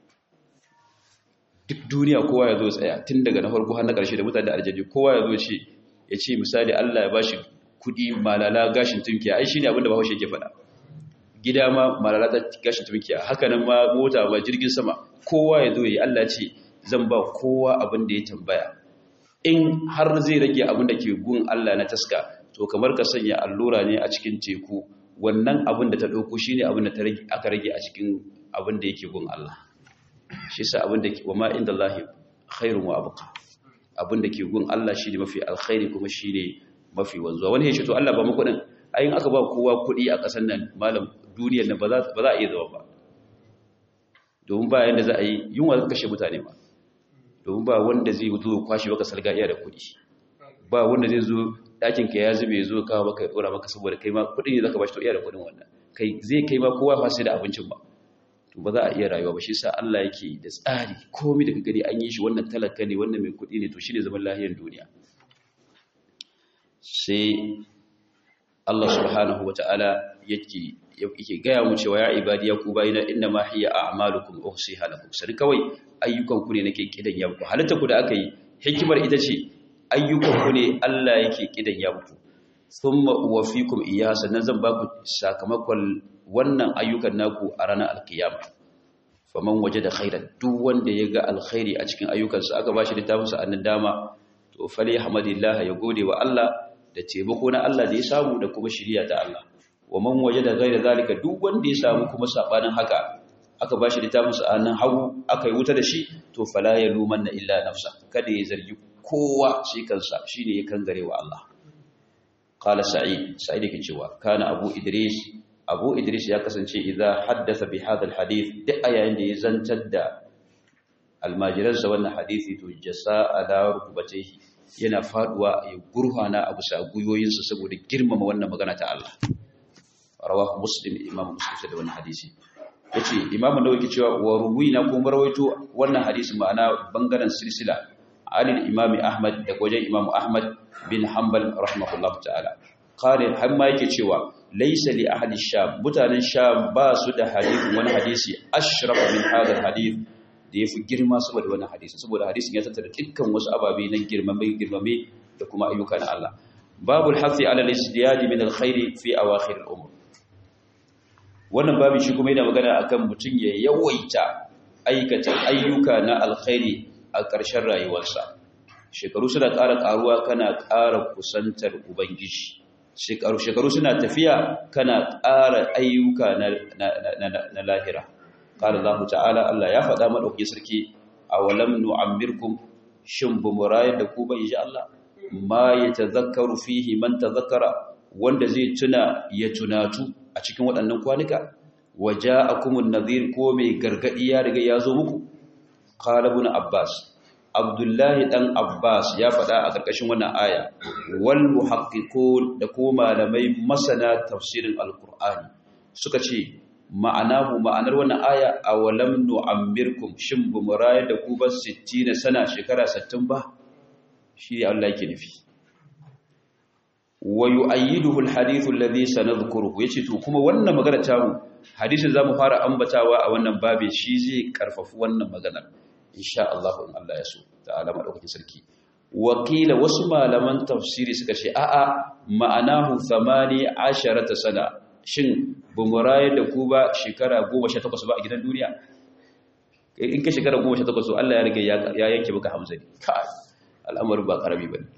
duk duniya kowa ya zo tsaya tun daga na farko har na ƙarshe da mutane da aljanni kowa ya zo ce ya ce misali Allah ya bashi kudi malala gashin tunkiya ai shine abin da Bahaushe yake faɗa gida ma malala ta gashin tunkiya haka nan ma mota ma jirgin sama kowa ya zo yi Allah ce zan ba kowa abin da ya tambaya in har zai rage abin da ke gun Allah na taska to kamar ka sanya allura ne a cikin teku wannan abin da ta ɗauko shine abin da aka rage a cikin abin da yake gun Allah shi sa abin da ke wa ma inda Allah khairun wa abqa abin da ke gun Allah shine mafi alkhairi kuma shine mafi wanzuwa wani ya ce to Allah ba mu kuɗin ayin aka ba kowa kuɗi a ƙasar nan malam duniyar nan ba za a iya zama ba domin ba yanda za a yi yunwa za kashe mutane ba domin ba wanda zai zo kwashe baka salga iya da kuɗi ba wanda zai zo ɗakin ka ya zube zo kawo maka ya ɗora maka saboda kai ma kuɗi ne zaka bashi to iya da kuɗin wannan kai zai kai ma kowa fa sai da abincin ba to ba za a iya rayuwa ba shi sa Allah yake da tsari komai da gani an yi shi wannan talaka ne wannan mai kuɗi ne to shine zaman lahiyar duniya sai Allah subhanahu wataala yake yake gaya mu cewa ya ibadi ya ku bayina inna ma hiya a'malukum uhsiha lakum sai kawai ayyukan ku ne nake kidan ya muku halitta ku da aka yi hikimar ita ce ayyukan ku ne Allah yake kidan ya muku thumma uwaffikum iyyaha sannan zan ba ku sakamakon wannan ayyukan naku a ranar alkiyama faman wajada khairan duk wanda ya ga alkhairi a cikin ayyukansa aka bashi littafin sa annan dama to fali hamdillah ya gode wa Allah da taimako na Allah da ya samu da kuma shiriya ta Allah wa man wajada ghayra zalika duk wanda ya samu kuma sabanin haka aka bashi littafin sa annan hagu aka yi wuta da shi to fala yalumanna illa nafsa kada ya zargi kowa shi kansa shine ya kangare wa Allah qala sa'id sa'id yake cewa kana abu idris abu idris ya kasance idza haddatha bi hadha alhadith duk ayayin da ya zantar da almajiransa wannan hadisi to jasa ala rukbatayhi yana faduwa ya gurhana abu sa guyoyinsa saboda girmama wannan magana ta Allah rawahu muslim imam muslim sai da wannan hadisi yace imam nawawi ke cewa wa ruwina ko marwaito wannan hadisi ma'ana bangaren silsila عن الإمام أحمد دقوجي إمام أحمد بن حنبل رحمه الله تعالى قال حما yake cewa laysa li ahli sham mutanen sham ba su da hadisi wani hadisi ashraf min hadha hadith da yafi girma saboda wannan hadisi saboda hadisin ya tattara dukkan wasu ababe na girmame girmame da kuma ayyuka na Allah babul hafi ala al-izdiyad min al-khair fi awakhir al-umr wannan babu shi kuma yana magana akan mutum ya yawaita aikata ayyuka na alkhairi a ƙarshen rayuwarsa shekaru suna ƙara ƙaruwa kana ƙara kusantar ubangiji shekaru suna tafiya kana ƙara ayyuka na lahira ƙara Allah ta'ala Allah ya faɗa maɗauki sarki a walam nu'ammirkum shin bu murayar da ku bai ji Allah ma ya tazakkaru fihi man tazakkara wanda zai tuna ya tunatu a cikin waɗannan kwanuka waje akumun nazir ko mai gargaɗi ya riga ya zo muku ƙalabun abbas abdullahi ɗan abbas ya faɗa a ƙarƙashin wannan aya wal muhaqqiqun da ko malamai masana tafsirin alqur'ani suka ce ma'anahu ma'anar wannan aya awalam nu'ammirkum shin bu muraya da ku ba 60 sana shekara 60 ba shi Allah yake nufi wa yu'ayyiduhu alhadithu alladhi sanadhkuruhu yace to kuma wannan magana ta mu hadisin zamu fara ambatawa a wannan babe shi zai karfafu wannan maganar insha Allah in Allah ya so ta'ala madaukakin sarki wakila wasu malaman tafsiri suka ce a'a ma'anahu 18 sana shin bumuraye da ku ba shekara 18 ba a gidan duniya in ka shekara 18 Allah ya rige ya yanke maka hamzani kai al'amarin ba karami bane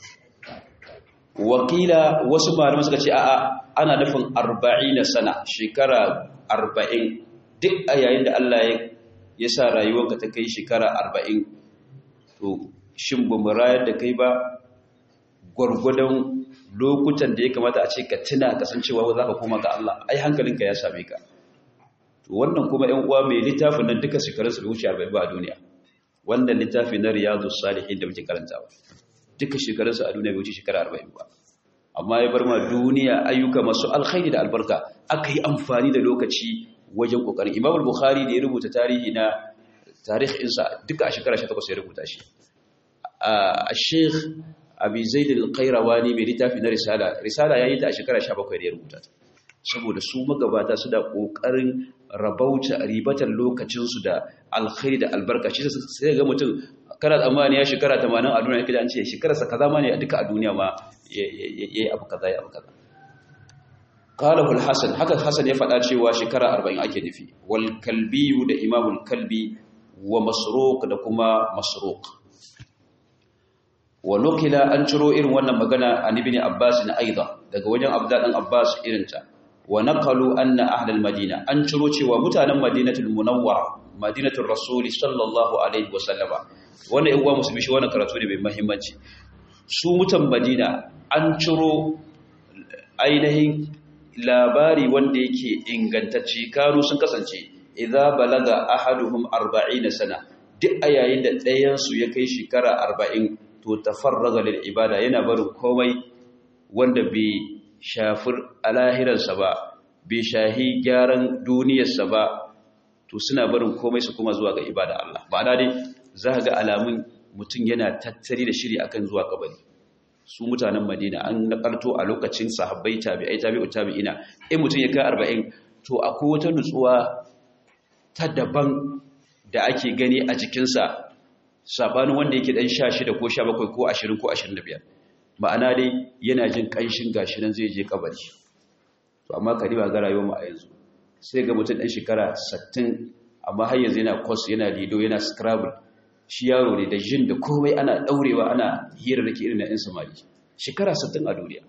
wakila wasu malamai suka ce a'a ana nufin 40 sana shekara 40 duk a yayin da Allah ya sa rayuwarka ta kai shekara 40 to shin ba mu rayar da kai ba gwargwadon lokutan da ya kamata a ce ka tuna kasancewa za ka koma ga Allah ai hankalinka ya same ka to wannan kuma 'yan uwa mai littafin nan duka shekarunsa bai wuce 40 ba a duniya wannan littafi na riyadus salihin da muke karantawa duka shekarunsa a duniya bai wuce shekara 40 ba amma ya bar ma duniya ayyuka masu alkhairi da albarka aka yi amfani da lokaci wajen kokarin imam al-bukhari da ya rubuta tarihi na tarihinsa duka a shekara 18 ya rubuta shi a sheikh abi zaid al-qayrawani mai littafi na risala risala yayi ta a shekara 17 da ya rubuta ta saboda su magabata su da kokarin rabauta ribatan lokacin su da alkhairi da albarka shi sai ga mutum kana tsammani ya shekara 80 a duniya kida an ce shekararsa kaza ma ne duka a duniya ma yayi abu kaza ya abu kaza qalahu al-hasan haka hasan ya faɗa cewa shekara 40 ake nufi wal kalbi da imamul kalbi wa masruq da kuma masruq wa nukila an ciro irin wannan magana an ibn abbas na aida daga wajen abdullah dan abbas irinta wa naqalu anna ahlal madina an ciro cewa mutanen madinatul munawwara madinatul rasul sallallahu alaihi wasallama wannan yan uwa musulmi shi wannan karatu ne mai muhimmanci su mutan madina an ciro ainihin labari wanda yake ingantacce kanu sun kasance idza balaga ahaduhum 40 sana duk a yayin da ɗayan su ya kai shekara 40 to tafarraga lil ibada yana barin komai wanda bai shafir alahiransa ba bai shahi gyaran duniyarsa ba to suna barin komai su kuma zuwa ga ibada Allah ma'ana dai za ga alamun mutum yana tattari da shiri akan zuwa kabari su mutanen Madina an nakarto a lokacin sahabbai tabi'ai tabi'u tabi'ina in mutum ya kai 40 to akwai wata nutsuwa ta daban da ake gani a jikinsa sabanin wanda yake dan 16 ko 17 ko 20 ko 25 ma'ana dai yana jin kanshin gashi nan zai je kabari to amma kariba ga rayuwar mu a yanzu sai ga mutum dan shekara 60 amma har yanzu yana course yana lido yana scrabble shi yaro ne da jin da komai ana daurewa ana hira da ke irin na ɗan samari shekara 60 a duniya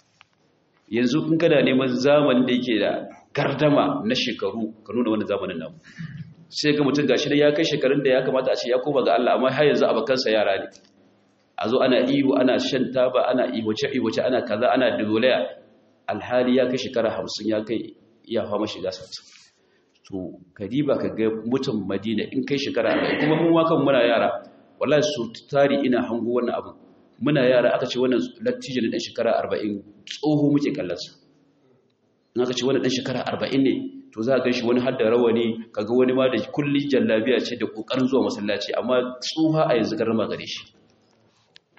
yanzu in kana neman zamanin da yake da gardama na shekaru ka nuna wani zamanin namu sai ga mutum gashi da ya kai shekarun da ya kamata a ce ya koma ga Allah amma har yanzu abakansa yara ne a zo ana ihu ana shan taba ana iwace iwace ana kaza ana dogolaya alhali ya kai shekara hamsin ya kai iya fama shiga sattu to kadiba ka ga mutum madina in kai shekara arba'in kuma mun wakan muna yara wallahi su tari ina hango wannan abu muna yara aka ce wannan lattijo ne dan shekara arba'in tsoho muke kallonsa in aka ce wannan dan shekara arba'in ne to za a gan shi wani hadda rawani kaga wani ma da kulli jallabiya ce da kokarin zuwa masallaci amma tsuha a yanzu garma gare shi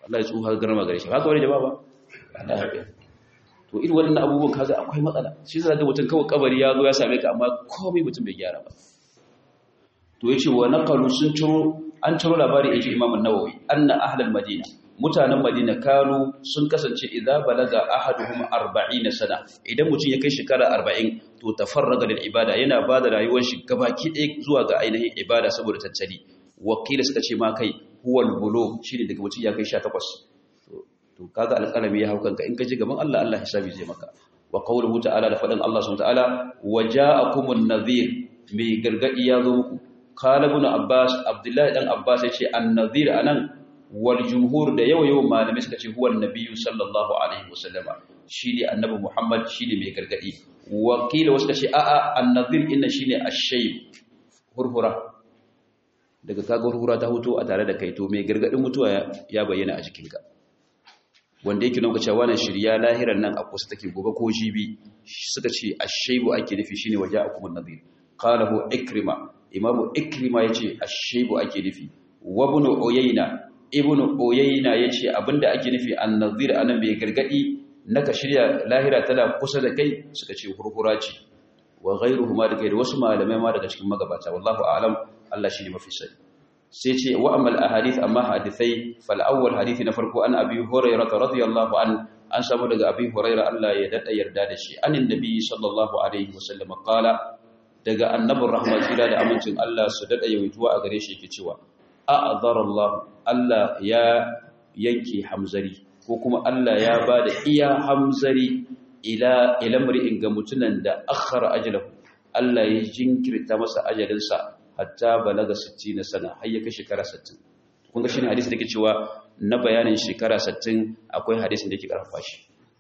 Allah ya tsuha garma gare shi haka wani jama'a ba Allah ya to irin wannan abubuwan kaga akwai matsala shi zai ga mutum kawai kabari ya zo ya same ka amma komai mutum bai gyara ba to yace wa naqalu sun ciro an ciro labari yaji Imam an-Nawawi anna ahlul Madina mutanen Madina kanu sun kasance idza balaga ahaduhum 40 sana idan mutum ya kai shekara 40 to tafarraga lil ibada yana bada rayuwar shi gabaki ɗaya zuwa ga ainihin ibada saboda tattali wakila suka ce ma kai huwal bulugh shine daga mutum ya kai 18 to kaga alƙalami ya haukanka in ka ji gaban Allah Allah hisabi zai maka wa qawluhu ta'ala da faɗin Allah subhanahu ta'ala waja'akumun nadhir mai gargadi ya zo muku qala ibn abbas abdullahi dan abbas yace an-nadhir anan wal jumhur da yawa yawan malamai suka ce huwa annabiyyu sallallahu alaihi wasallama shine annabi muhammad shine mai gargadi wakila wasu kace a'a an-nadhir inna shine ash-shayb hurhura daga kaga hurhura ta huto a tare da kai to mai gargadin mutuwa ya bayyana a jikinka wanda yake nuna cewa wannan shirya lahiran nan a kusa take gobe ko jibi suka ce ashaybu ake nufi shine waje akumun nadhir qalahu ikrima imamu ikrima yace ashaybu ake nufi wa ibn uyayna ibn uyayna yace abinda ake nufi an-nadhir anan bai gargadi naka shirya lahira tana kusa da kai suka ce hurhura ce wa ghayruhuma da kai wasu malamai ma daga cikin magabata wallahu a'lam Allah shine mafi sani sai ce wa amal ahadith amma hadithai fal awwal hadithi na farko an abi hurairah radiyallahu an an samu daga abi hurairah Allah ya dada yarda da shi anin nabi sallallahu alaihi wasallam qala daga annabin rahma kira da amincin Allah su dada yawaituwa a gare shi yake cewa a'zara Allah Allah ya yanke hamzari ko kuma Allah ya bada iya hamzari ila ila mri'in ga mutunan da akhara ajalahu Allah ya jinkirta masa ajalinsa hatta balaga 60 na sana har ya kai shekara 60 kun ga shine hadisi da ke cewa na bayanin shekara 60 akwai hadisin da yake karfafa shi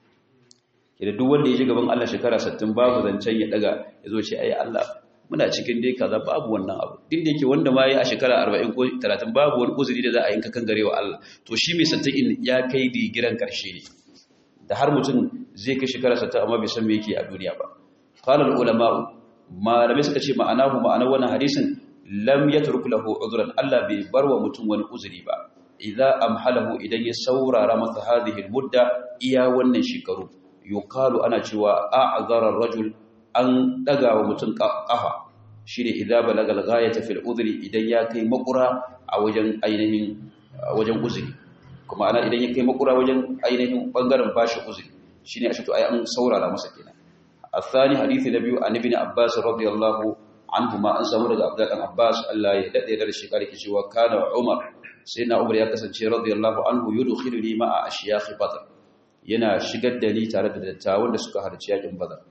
kida duk wanda ya ji gaban Allah shekara 60 babu zancen ya daga ya zo ce ai Allah muna cikin dai kaza babu wannan abu din da yake wanda ma yi a shekara 40 ko 30 babu wani uzuri da za a yanka kan garewa Allah to shi mai 60 ya kai digiran karshe ne da har mutum zai kai shekara 60 amma bai san me yake a duniya ba qala ulama malamai suka ce ma'anahu ma'anar wannan hadisin lam yatruk lahu udhran Allah bai barwa mutum wani uzuri ba idza amhalahu idan ya saurara masa hadhihi almudda iya wannan shekaru yuqalu ana cewa a'zara ar-rajul an daga wa mutum kafa shine idza balagal ghayata fil udhri idan ya kai makura a wajen ainihin wajen uzuri kuma ana idan ya kai makura wajen ainihin bangaren bashi uzuri shine a to ai an saurara masa kenan الثاني حديث النبي عن ابن عباس رضي الله عنهما an samu daga Abdullah ibn Abbas Allah ya dade da shi kare cewa kana Umar sayyidina Umar ya kasance radiyallahu anhu yudkhiluni ma'a ashyakh Badr yana shigar da ni tare da dattawan da suka harci yakin Badr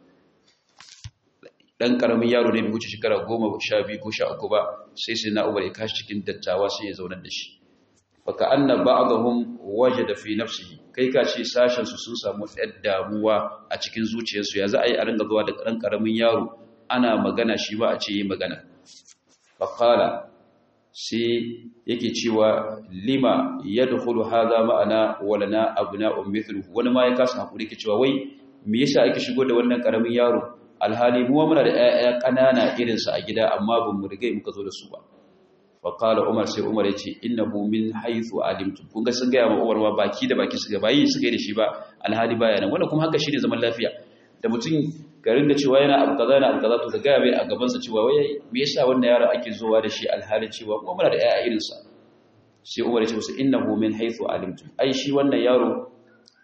dan karamin yaro ne bai wuce shekara 10 12 ko 13 ba sai sayyidina Umar ya kashi cikin dattawa sai ya zaunar da shi faka anna ba'dahum wajada fi nafsihi kai ka ce sashen su sun samu ɗan damuwa a cikin zuciyarsu ya za a yi a ringa zuwa da ɗan ƙaramin yaro ana magana shi ba a ce yi magana faqala sai yake cewa lima yadkhulu hadha ma'ana walana abna'un mithluhu wani ma ya kasa hakuri ke cewa wai me yasa ake shigo da wannan ƙaramin yaro alhali mu muna da ƴaƴa ƙanana irinsa a gida amma ban mu riga muka zo da su ba faƙala umar sai umar ya ce innahu min haithu alimtum kun ga sun gaya ma umar ma baki da baki suka bayi suka yi da shi ba alhali baya nan wannan kuma haka shine zaman lafiya da mutum garin da cewa yana abu kaza yana abu kaza to ka gaya mai a gaban sa cewa wai me yasa wannan yaro ake zowa da shi alhali cewa kuma muna da ƴaƴa irin sa sai umar ya ce musu innahu min haithu alimtum ai shi wannan yaro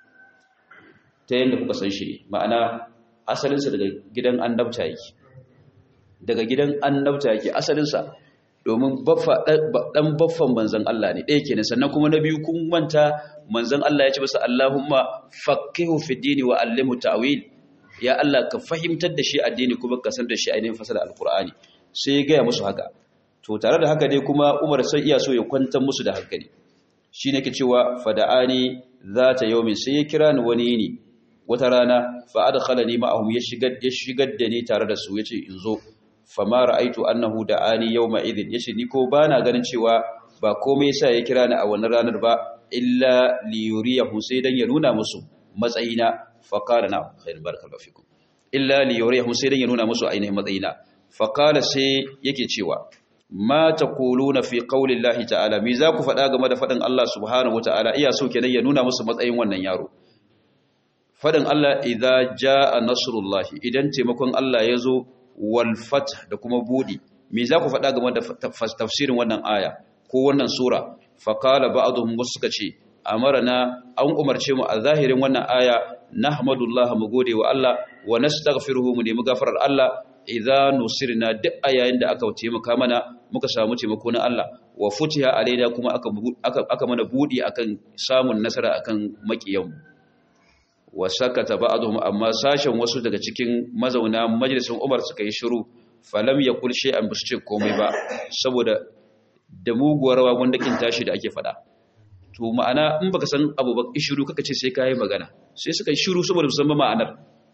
ta yanda kuka san shi ne ma'ana asalin sa daga gidan annabta yake daga gidan annabta yake asalin sa domin ɗan baffan manzan Allah ne ɗaya kenan sannan kuma na biyu kun manta manzan Allah ya ce masa Allahumma faqihu fi dini wa allimhu ta'wil ya Allah ka fahimtar da shi addini kuma ka san da shi ainihin fasala alqur'ani sai ya gaya musu haka to tare da haka dai kuma Umar sai iya so ya kwantar musu da hankali shine ke cewa fada'ani zata yawmin sai ya kira ni wani ne wata rana fa adkhalani ma'ahum ya shigar ya shigar da ni tare da su yace in zo fama ra'aitu annahu da'ani yawma idhin yace ni ko bana ganin cewa ba komai yasa ya kira ni a wannan ranar ba illa li yuriyahu sai dan ya nuna musu matsayina fa qala na khair barakallahu fikum illa li yuriyahu sai dan ya nuna musu ainihin matsayina fa qala sai yake cewa ma taquluna fi qaulillahi ta'ala me za ku faɗa game da faɗin Allah subhanahu wata'ala iya so kenan ya nuna musu matsayin wannan yaro faɗin Allah idza jaa nasrullahi idan taimakon Allah ya zo wal fath da kuma budi me za ku faɗa game da tafsirin wannan aya ko wannan sura faqala ba'dhum suka ce amarna an umarce mu a zahirin wannan aya nahmadullah mu gode wa Allah wa nastaghfiruhu mu nemi gafarar Allah idza nusirna duk ayayin da aka taimaka mana muka samu taimako na Allah wa futiha alaina kuma aka aka, aka mana budi akan samun nasara akan makiyan wa sakata ba'dhum amma sashen wasu daga cikin mazauna majalisin Umar suka yi shiru falam yakul shay'an bisu ce komai ba saboda da muguwar wagun dakin tashi da ake fada to ma'ana in baka san abu ba shiru kaka ce sai kai magana sai suka yi shiru saboda musamman ma'anar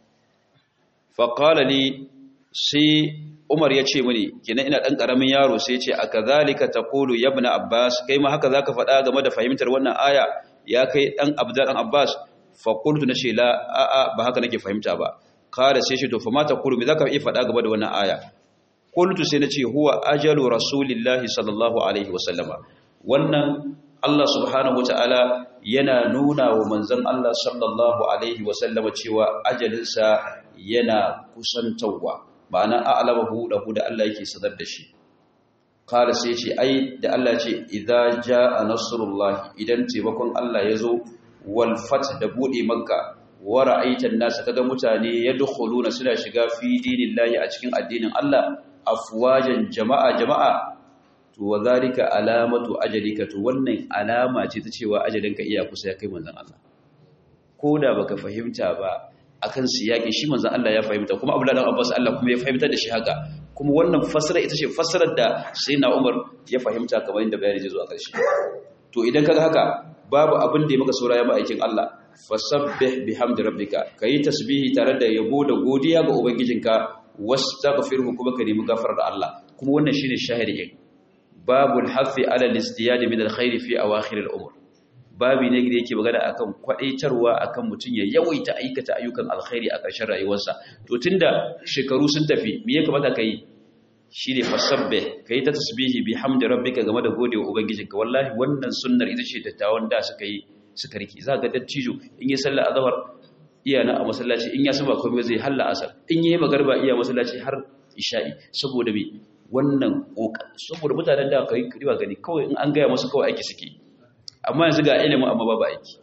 fa qala li sai Umar ya ce mini kina ina dan karamin yaro sai ya ce akazalika taqulu ya ibn Abbas kai ma haka zaka faɗa game da fahimtar wannan aya ya kai dan Abdul dan Abbas fa qultu nace la a a ba haka nake fahimta ba kada sai shi to fa mata qulu me zaka iya faɗa game da wannan aya qultu sai nace huwa ajalu rasulillahi sallallahu alaihi wasallama wannan Allah subhanahu wataala yana nuna wa manzon Allah sallallahu alaihi wasallama cewa ajalinsa yana kusantawa ma'ana a'lamahu lahu da Allah yake sanar da shi kala sai ce ai da Allah ce idza jaa nasrullah idan taimakon Allah yazo wal fath da bude makka wa ra'aita an-nas kaga mutane yadkhuluna suna shiga fi dinillahi a cikin addinin Allah afwajan jama'a jama'a to wa zalika alamatu ajalika to wannan alama ce ta cewa ajalinka iya kusa ya kai manzon Allah koda baka fahimta ba akan siyaki shi manzon Allah ya fahimta kuma Abdullah dan Abbas Allah kuma ya fahimtar da shi haka kuma wannan fasara ita ce fasarar da Sayyidina Umar ya fahimta kamar inda bayani zai zo a ƙarshe to idan kaga haka babu abin da ya maka saura ya aikin Allah fasabbih bihamdi rabbika kayi tasbihi tare da yabo da godiya ga ubangijinka wastaghfirhu kuma ka nemi gafarar Allah kuma wannan shine shahidi babul hafi ala al-istiyad min al-khair fi awakhir al-umur babi ne da yake magana akan kwadaitarwa akan mutum ya yawaita aikata ayyukan alkhairi a ƙarshen rayuwarsa to tunda shekaru sun tafi me ya kamata kai shine fasabbe kai ta tasbihi bihamdi rabbika game da godewa ubangijinka wallahi wannan sunnar ita ce dattawan da suka yi suka riki za ga dattijo in yi sallar azhar iya na a masallaci in ya san ba komai zai halla asar in yi magarba iya masallaci har isha'i saboda me wannan saboda mutanen da kai riba gani kawai in an gaya musu kawai aiki suke amma yanzu ga ilimin amma babu aiki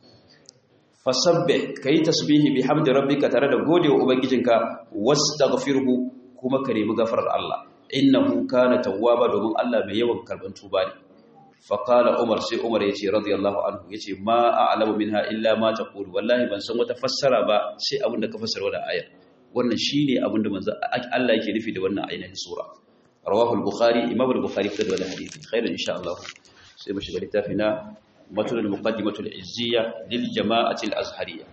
fasabbe kai tasbihi bihamdi rabbika tare da godewa ubangijinka wastaghfirhu kuma ka nemi gafarar Allah innahu kana tawwaba domin Allah mai yawan karban tuba ne fa qala umar sai umar yace radiyallahu anhu yace ma a'lamu minha illa ma taqulu wallahi ban san wata fassara ba sai abin da ka fassara wannan ayar wannan shine abin da manzo Allah yake nufi da wannan ainihin sura rawahu al-bukhari imam al-bukhari fitar da wannan hadisi khairan insha Allah sai mu shiga littafina متن المقدمة العزية للجماعة الأزهرية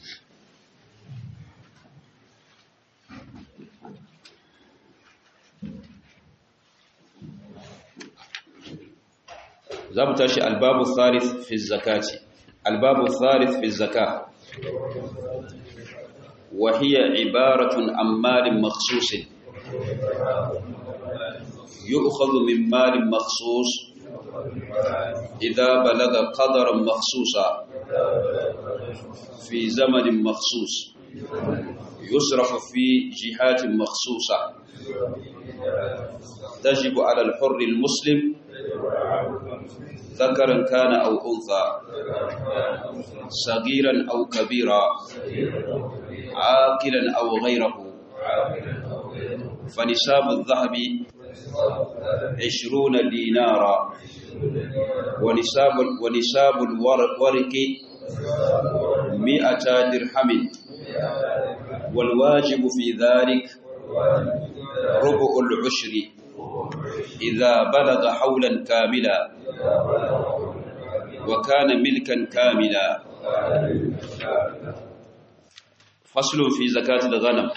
زبطش الباب الثالث في الزكاة الباب الثالث في الزكاة وهي عبارة عن مال مخصوص يؤخذ من مال مخصوص إذا بلغ قدرا مخصوصا في زمن مخصوص يصرف في جهات مخصوصة تجب على الحر المسلم ذكرا كان أو أنثى صغيرا أو كبيرا عاقلا أو غيره فنساب الذهب عشرون دينارا ونساب ونساب الورق مئة درهم والواجب في ذلك ربع العشر إذا بلغ حولا كاملا وكان ملكا كاملا فصل في زكاة الغنم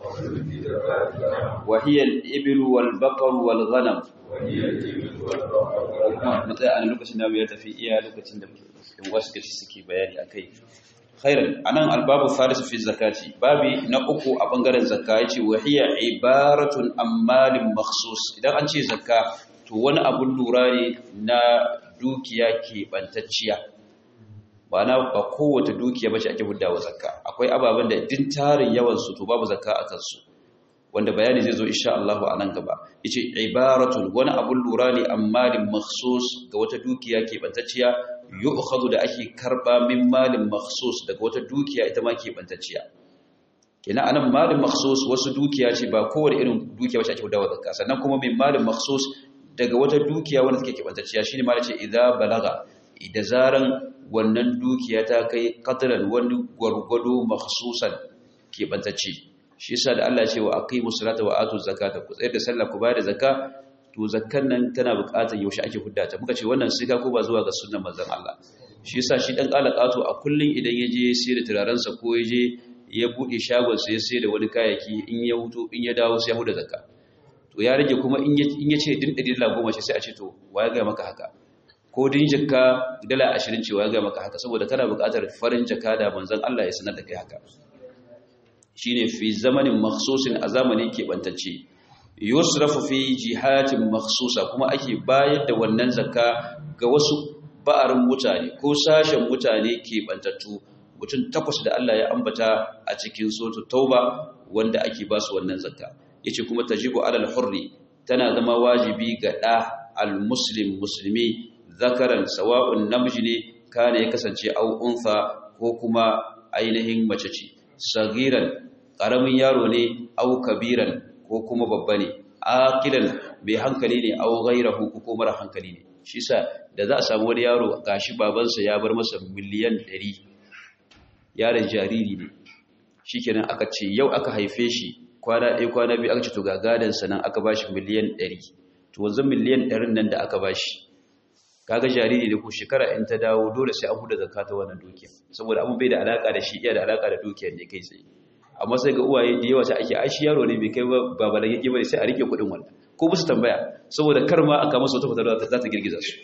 وهي الإبل والبقر والغنم matsaya a lokacin da ya tafi iya lokacin da wasu gaci suke bayani a kai khairan anan albabu thalith fi zakati babi na uku a bangaren zakka yace wa hiya ibaratun ammalin makhsus idan an ce zakka to wani abun lura ne na dukiya ke bantacciya ba na ba kowace dukiya bace ake huddawa zakka akwai ababen da din tarin yawan su to babu zakka a kansu wanda bayani zai zo insha Allah a nan gaba yace ibaratun wani abun lura ne ammalin makhsus ga wata dukiya ke bantacciya yu'khadhu da ake karba min malin makhsus daga wata dukiya ita ma ke bantacciya kenan anan malin makhsus wasu dukiya ce ba kowace irin dukiya bace ake huddawa zakka sannan kuma min malin makhsus daga wata dukiya wanda take ke bantacciya shine ma ce idza balaga idan zaran wannan dukiya ta kai qadran wani gwargwado makhsusan ke bantacce shi yasa da Allah ya ce wa aqimus salata wa atuz zakata ku tsayar da sallah ku bayar da zakka to zakkan nan tana buƙatar yaushe ake hudda ta muka ce wannan siga ko ba zuwa ga sunnan manzon Allah shi yasa shi dan qalaqato a kullun idan yaje sai da turaren sa ko yaje ya bude shagon sa ya sai da wani kayayyaki in ya huto in ya dawo sai ya huda zakka to ya rage kuma in ya ce din ɗari dala goma ce sai a ce to wa ya gaya maka haka ko din jikka dala ashirin ce wa ya gaya maka haka saboda kana buƙatar farin jaka da manzan Allah ya sanar da kai haka shi ne fi zamanin maksusin a zamanin keɓantacce yusrafu fi jihatin maksusa kuma ake bayar da wannan zakka ga wasu ba'arin mutane ko sashen mutane keɓantattu mutum takwas da Allah ya ambata a cikin sotu tauba wanda ake ba su wannan zakka yace kuma tajibu alal hurri tana zama wajibi ga da almuslim muslimi zakaran sawa'un namiji ne kana ya kasance au unfa ko kuma ainihin mace ce sagiran karamin yaro ne au kabiran ko kuma babba ne aqilan bai hankali ne au ghairahu ko mara hankali ne shi sa da za a samu wani yaro gashi babansa ya bar masa miliyan 100 yaron jariri ne shikenan aka ce yau aka haife shi kwana ɗaya kwana biyu aka ce to ga gadansa nan aka bashi miliyan ɗari to wanzu miliyan ɗarin nan da aka bashi kaga jariri da ku shekara in ta dawo dole sai an huda zakka ta wannan dukiya saboda abun bai da alaka da shi iya da alaka da dukiyar ne kai tsaye amma sai ga uwaye da yawa sai ake ai shi yaro ne bai kai ba ba yake bane sai a rike kuɗin wannan ko musu tambaya saboda kar ma aka masa wata fitar za ta girgiza su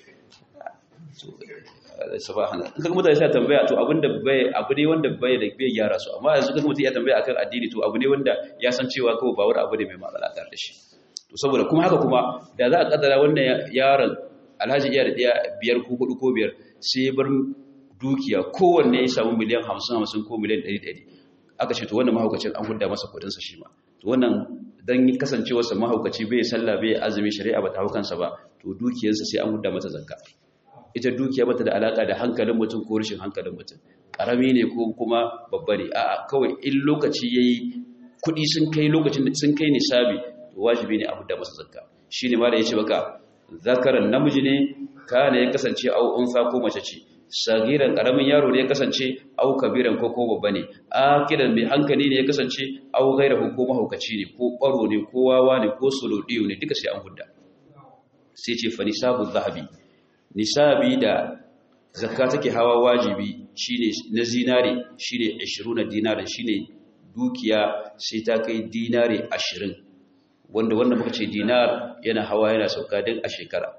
subhana in kaga mutane sai tambaya to abinda bai abu ne wanda bai da bai gyara su amma yanzu kaga mutum ya tambaya akan addini to abu ne wanda ya san cewa kawai ba wani abu ne mai matsala da shi to saboda kuma haka kuma da za a kaddara wannan yaron alhaji iya da ɗaya biyar ko hudu ko biyar sai ya bar dukiya kowanne ya samu miliyan hamsin hamsin ko miliyan ɗari ɗari aka ce to wannan mahaukacin an hudda masa kuɗinsa shi ma to wannan dan kasancewarsa mahaukaci bai sallah bai azumi shari'a ba ta hau kansa ba to dukiyarsa sai an hudda mata zakka ita dukiya bata da alaka da hankalin mutum ko rashin hankalin mutum karami ne ko kuma babba ne a'a kawai in lokaci yayi kuɗi sun kai lokacin da sun kai nisabi to wajibi ne a hudda masa zakka shine ma da yace baka zakaran namiji ne kana ya kasance au unsa ko mace ce sagiran karamin yaro ne ya kasance au kabiran ko ko babba ne akidan mai hankali ne ya kasance au gairahu ko mahaukaci ne ko baro ne ko wawa ne ko sulodiyo ne duka sai an hudda sai ce fa nisabu zahabi nisabi da zakka take hawa wajibi shine na zinare shine 20 dinarin shine dukiya sai ta kai dinare 20 wanda wanda muka ce dinar yana hawa yana sauka din a shekara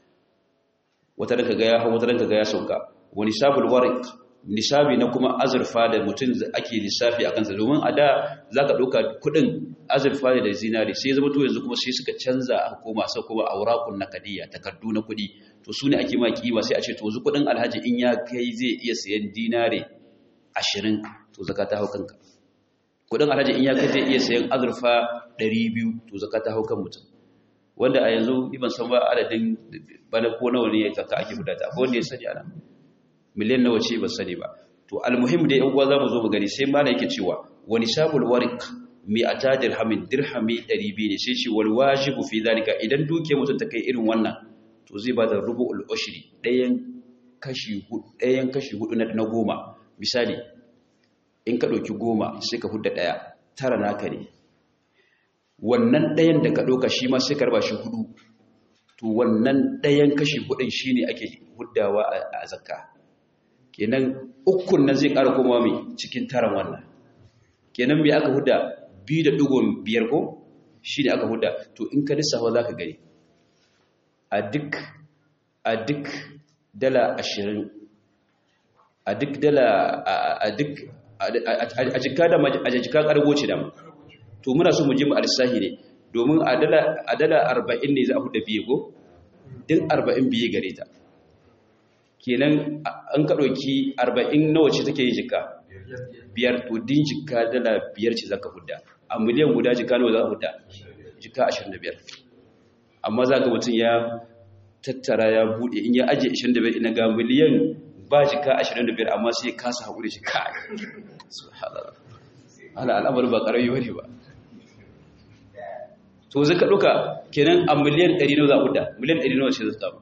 wata ranka ga ya hawa wata ranka ga ya sauka wani sabul warik nisabi na kuma azurfa da mutum ake lissafi a kansa domin a da za ka ɗauka kuɗin azurfa da zinari sai zama to yanzu kuma sai suka canza a koma sa kuma aurakun na kadiya takardu na kuɗi to su ne ake ma kima sai a ce to yanzu kuɗin alhaji in ya kai zai iya sayan dinari ashirin to zaka ta hau kanka kuɗin alhaji in ya kai zai iya sayan azurfa ɗari biyu to zaka ta hau kan mutum wanda a yanzu ban san ba adadin bana ko nawa ne zaka ake gudata ko wanda ya sani ana miliyan nawa ce ba sani ba to almuhim da yan uwa zamu zo mu gani sai malai yake cewa wani sabul warik mi ata dirhamin dirhami 200 ne sai ce wal wajibu fi zalika idan duke mutum ta kai irin wannan to zai ba da rubu'ul ushri dayan kashi hudu dayan kashi hudu na goma misali in ka dauki goma sai ka hudda daya tara naka ne wannan dayan da ka dauka shi ma sai ka raba shi hudu to wannan dayan kashi hudun shine ake huddawa a zakka kenan ukun nan zai ƙara komawa mai cikin taron wannan kenan mai aka huda biyu da ɗigon biyar ko shi ne aka huda to in ka lissafa za ka gani a duk a duk dala ashirin a duk dala a duk a jika da a jika karbo ce da to muna so mu ji mu alisahi ne domin a dala a dala 40 ne za a huda biye go din 40 biye gare ta kenan an ka dauki 40 nawa ce take yin jika biyar to din jika dala biyar ce zaka huda a miliyan guda jika nawa za a huda jika 25 amma za ga mutum ya tattara ya bude in ya aje 25 ina ga miliyan ba jika 25 amma sai kasa haƙuri shi kai subhanallah ala al'amari ba ƙarami bane ba to zai ka ɗuka kenan a miliyan 100 nawa za ku da miliyan 100 nawa ce za ta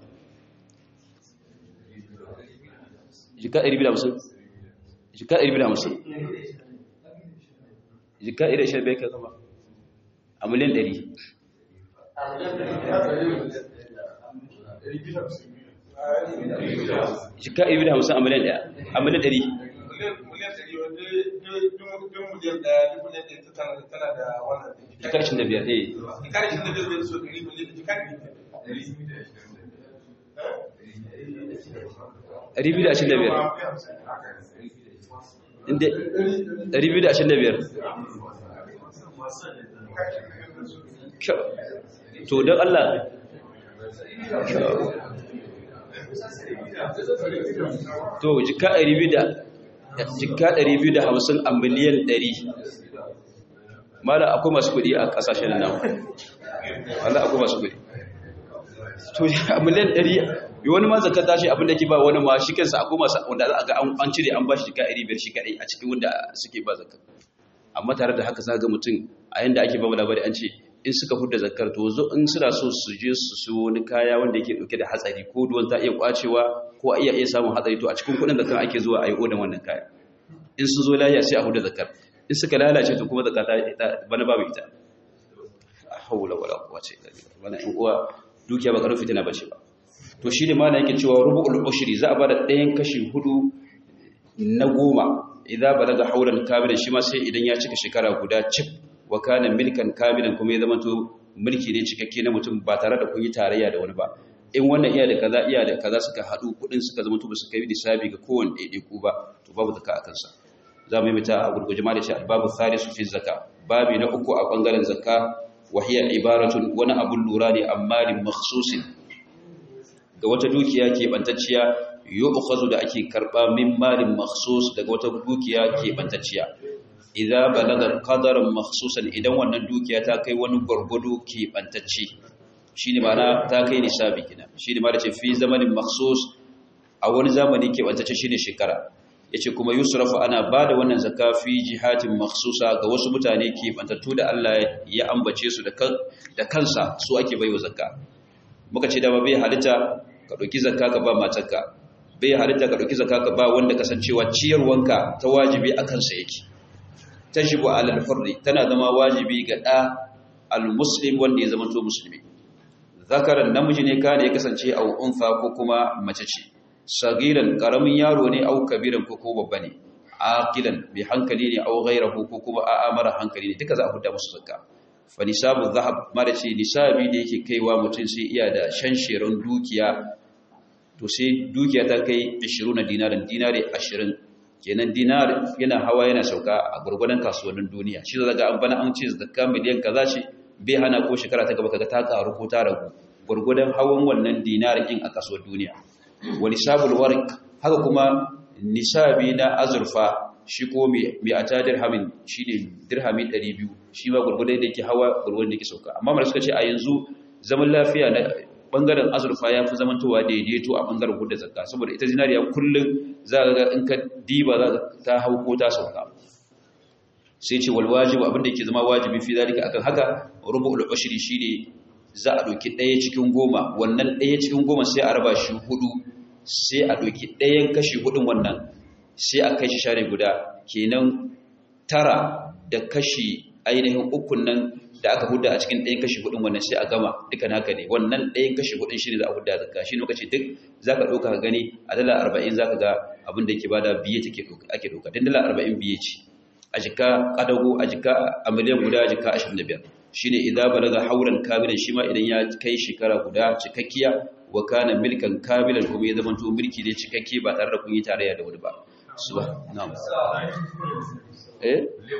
jika 250 jika 250 jika 125 ka zama a miliyan 100 jika ibi da hamsin a miliyan ɗaya a miliyan ɗari jika ishirin da biyar eh ɗari biyu da ashirin da biyar inda ɗari biyu da ashirin da biyar to don Allah to jika 250 a miliyan 100 mala akwai masu kudi a kasashen nan wanda akwai masu kudi to a miliyan 100 yi wani ma zaka tashi abinda ke ba wani ma shi kansa akwai masu wanda za a ga an cire an ba shi jika 500 shi kadai a cikin wanda suke ba zakka amma tare da haka za ga mutum a yanda ake ba labari an ce in suka fudda zakar to zo in suna so su je su siyo wani kaya wanda yake dauke da hatsari ko duwan ta iya kwacewa ko iya iya samun hatsari to a cikin kudin zakar ake zuwa a yi odan wannan kaya in sun zo lafiya sai a fudda zakar in suka lalace to kuma zakata ita bana babu ita haula wala quwwata illa billah wannan in uwa dukiya ba karfi tana bace ba to shi ne mallan yake cewa rubu'ul ushri za a bada ɗayan kashi hudu na goma idan balaga haulan kamilan shi ma sai idan ya cika shekara guda cif wa kana milkan kamilan kuma ya zama to mulki ne cikakke na mutum ba tare da kun yi tarayya da wani ba in wannan iya da kaza iya da kaza suka hadu kudin suka zama to ba su kai lissafi ga kowanne daidai ku ba to babu zakka a kansa za mu yi mita a gurguje ma da shi albabu thalisu fi zakka babi na uku a bangaren zakka wa hiya ibaratun wani abun lura ne amma lin makhsusin ga wata dukiya ke bantacciya yu'khazu da ake karba min malin makhsus daga wata dukiya ke bantacciya idza balaga qadaran makhsusan idan wannan dukiya ta kai wani gurgudu ke bantacce shine ma'ana ta kai nisabi kina shine ma da ce fi zamanin makhsus a wani zamani ke bantacce shine shekara yace kuma yusrafu ana bada wannan zakka fi jihatin makhsusa ga wasu mutane ke bantattu da Allah ya ambace su da kansa su ake baiwa zakka muka ce da ba bai halitta ka dauki zakka ka ba matarka bai halitta ka dauki zakka ka ba wanda kasancewa ciyarwanka ta wajibi akan sa yake tajibu alal furri tana zama wajibi ga da almuslim wanda ya zama to musulmi zakaran namiji ne kana ya kasance a unfa ko kuma mace ce sagiran karamin yaro ne au kabiran ko ko babba ne aqilan bi hankali ne au ghayrahu ko kuma a'a mara hankali ne duka za a huda musu zakka fa nisabu zahab ma da ce nisabi da yake kaiwa mutum sai iya da shansheran dukiya to sai dukiya ta kai 20 dinarin dinari 20 kenan dinar yana hawa yana sauka a gurgurdan kasuwannin duniya shi zaga an bana an ce zakka miliyan kaza ce bai hana ko shekara ta gaba kaga ta karu ko ta ragu gurgurdan hawan wannan dinar din a kasuwar duniya wa nisabul warq haka kuma nisabi na azurfa shi ko mai a ta dirhamin shi ne dirhami 200 shi ma gurgurdan da yake hawa gurgurdan da yake sauka amma mara suka ce a yanzu zaman lafiya na bangaren azurfa ya fi zamantowa daidaito a bangaren gudda zakka saboda ita zinariya kullum za ga in ka diba za ta hau ko ta sauka sai ce wal wajibu abinda yake zama wajibi fi zalika akan haka rubu'ul ushri shine za a doki daya cikin goma wannan daya cikin goma sai a raba shi hudu sai a doki dayan kashi hudun wannan sai a kai shi share guda kenan tara da kashi ainihin ukun nan da aka hudda a cikin ɗayan kashi hudun wannan sai a gama duka naka ne wannan ɗayan kashi hudun shi ne za a hudda zakka shi lokaci duk za ka ɗauka ka gani a dala arba'in za ka ga abin da ke bada biye take ake ɗauka don dala arba'in biye ce a jika ƙadago a jika a miliyan guda a jika ashirin da biyar shi ne idan balaga hauran kamilan shi ma idan ya kai shekara guda cikakkiya wa kana milkan kamilan kuma ya zamanto mulki ne cikakke ba tare da kun yi tarayya da wani ba suba na'am eh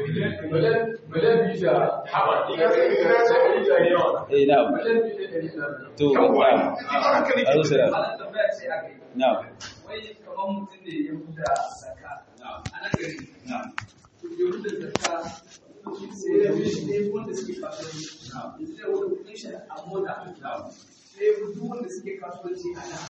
eh na'am to na'am azu sira na'am wai kamar mutum ne ya huda zaka a nan gari na'am ya huda zaka sai ya bi ne wanda suke kasuwanci yanzu zai wani kudin shi a mota sai ya bi duk wanda suke kasuwanci a nan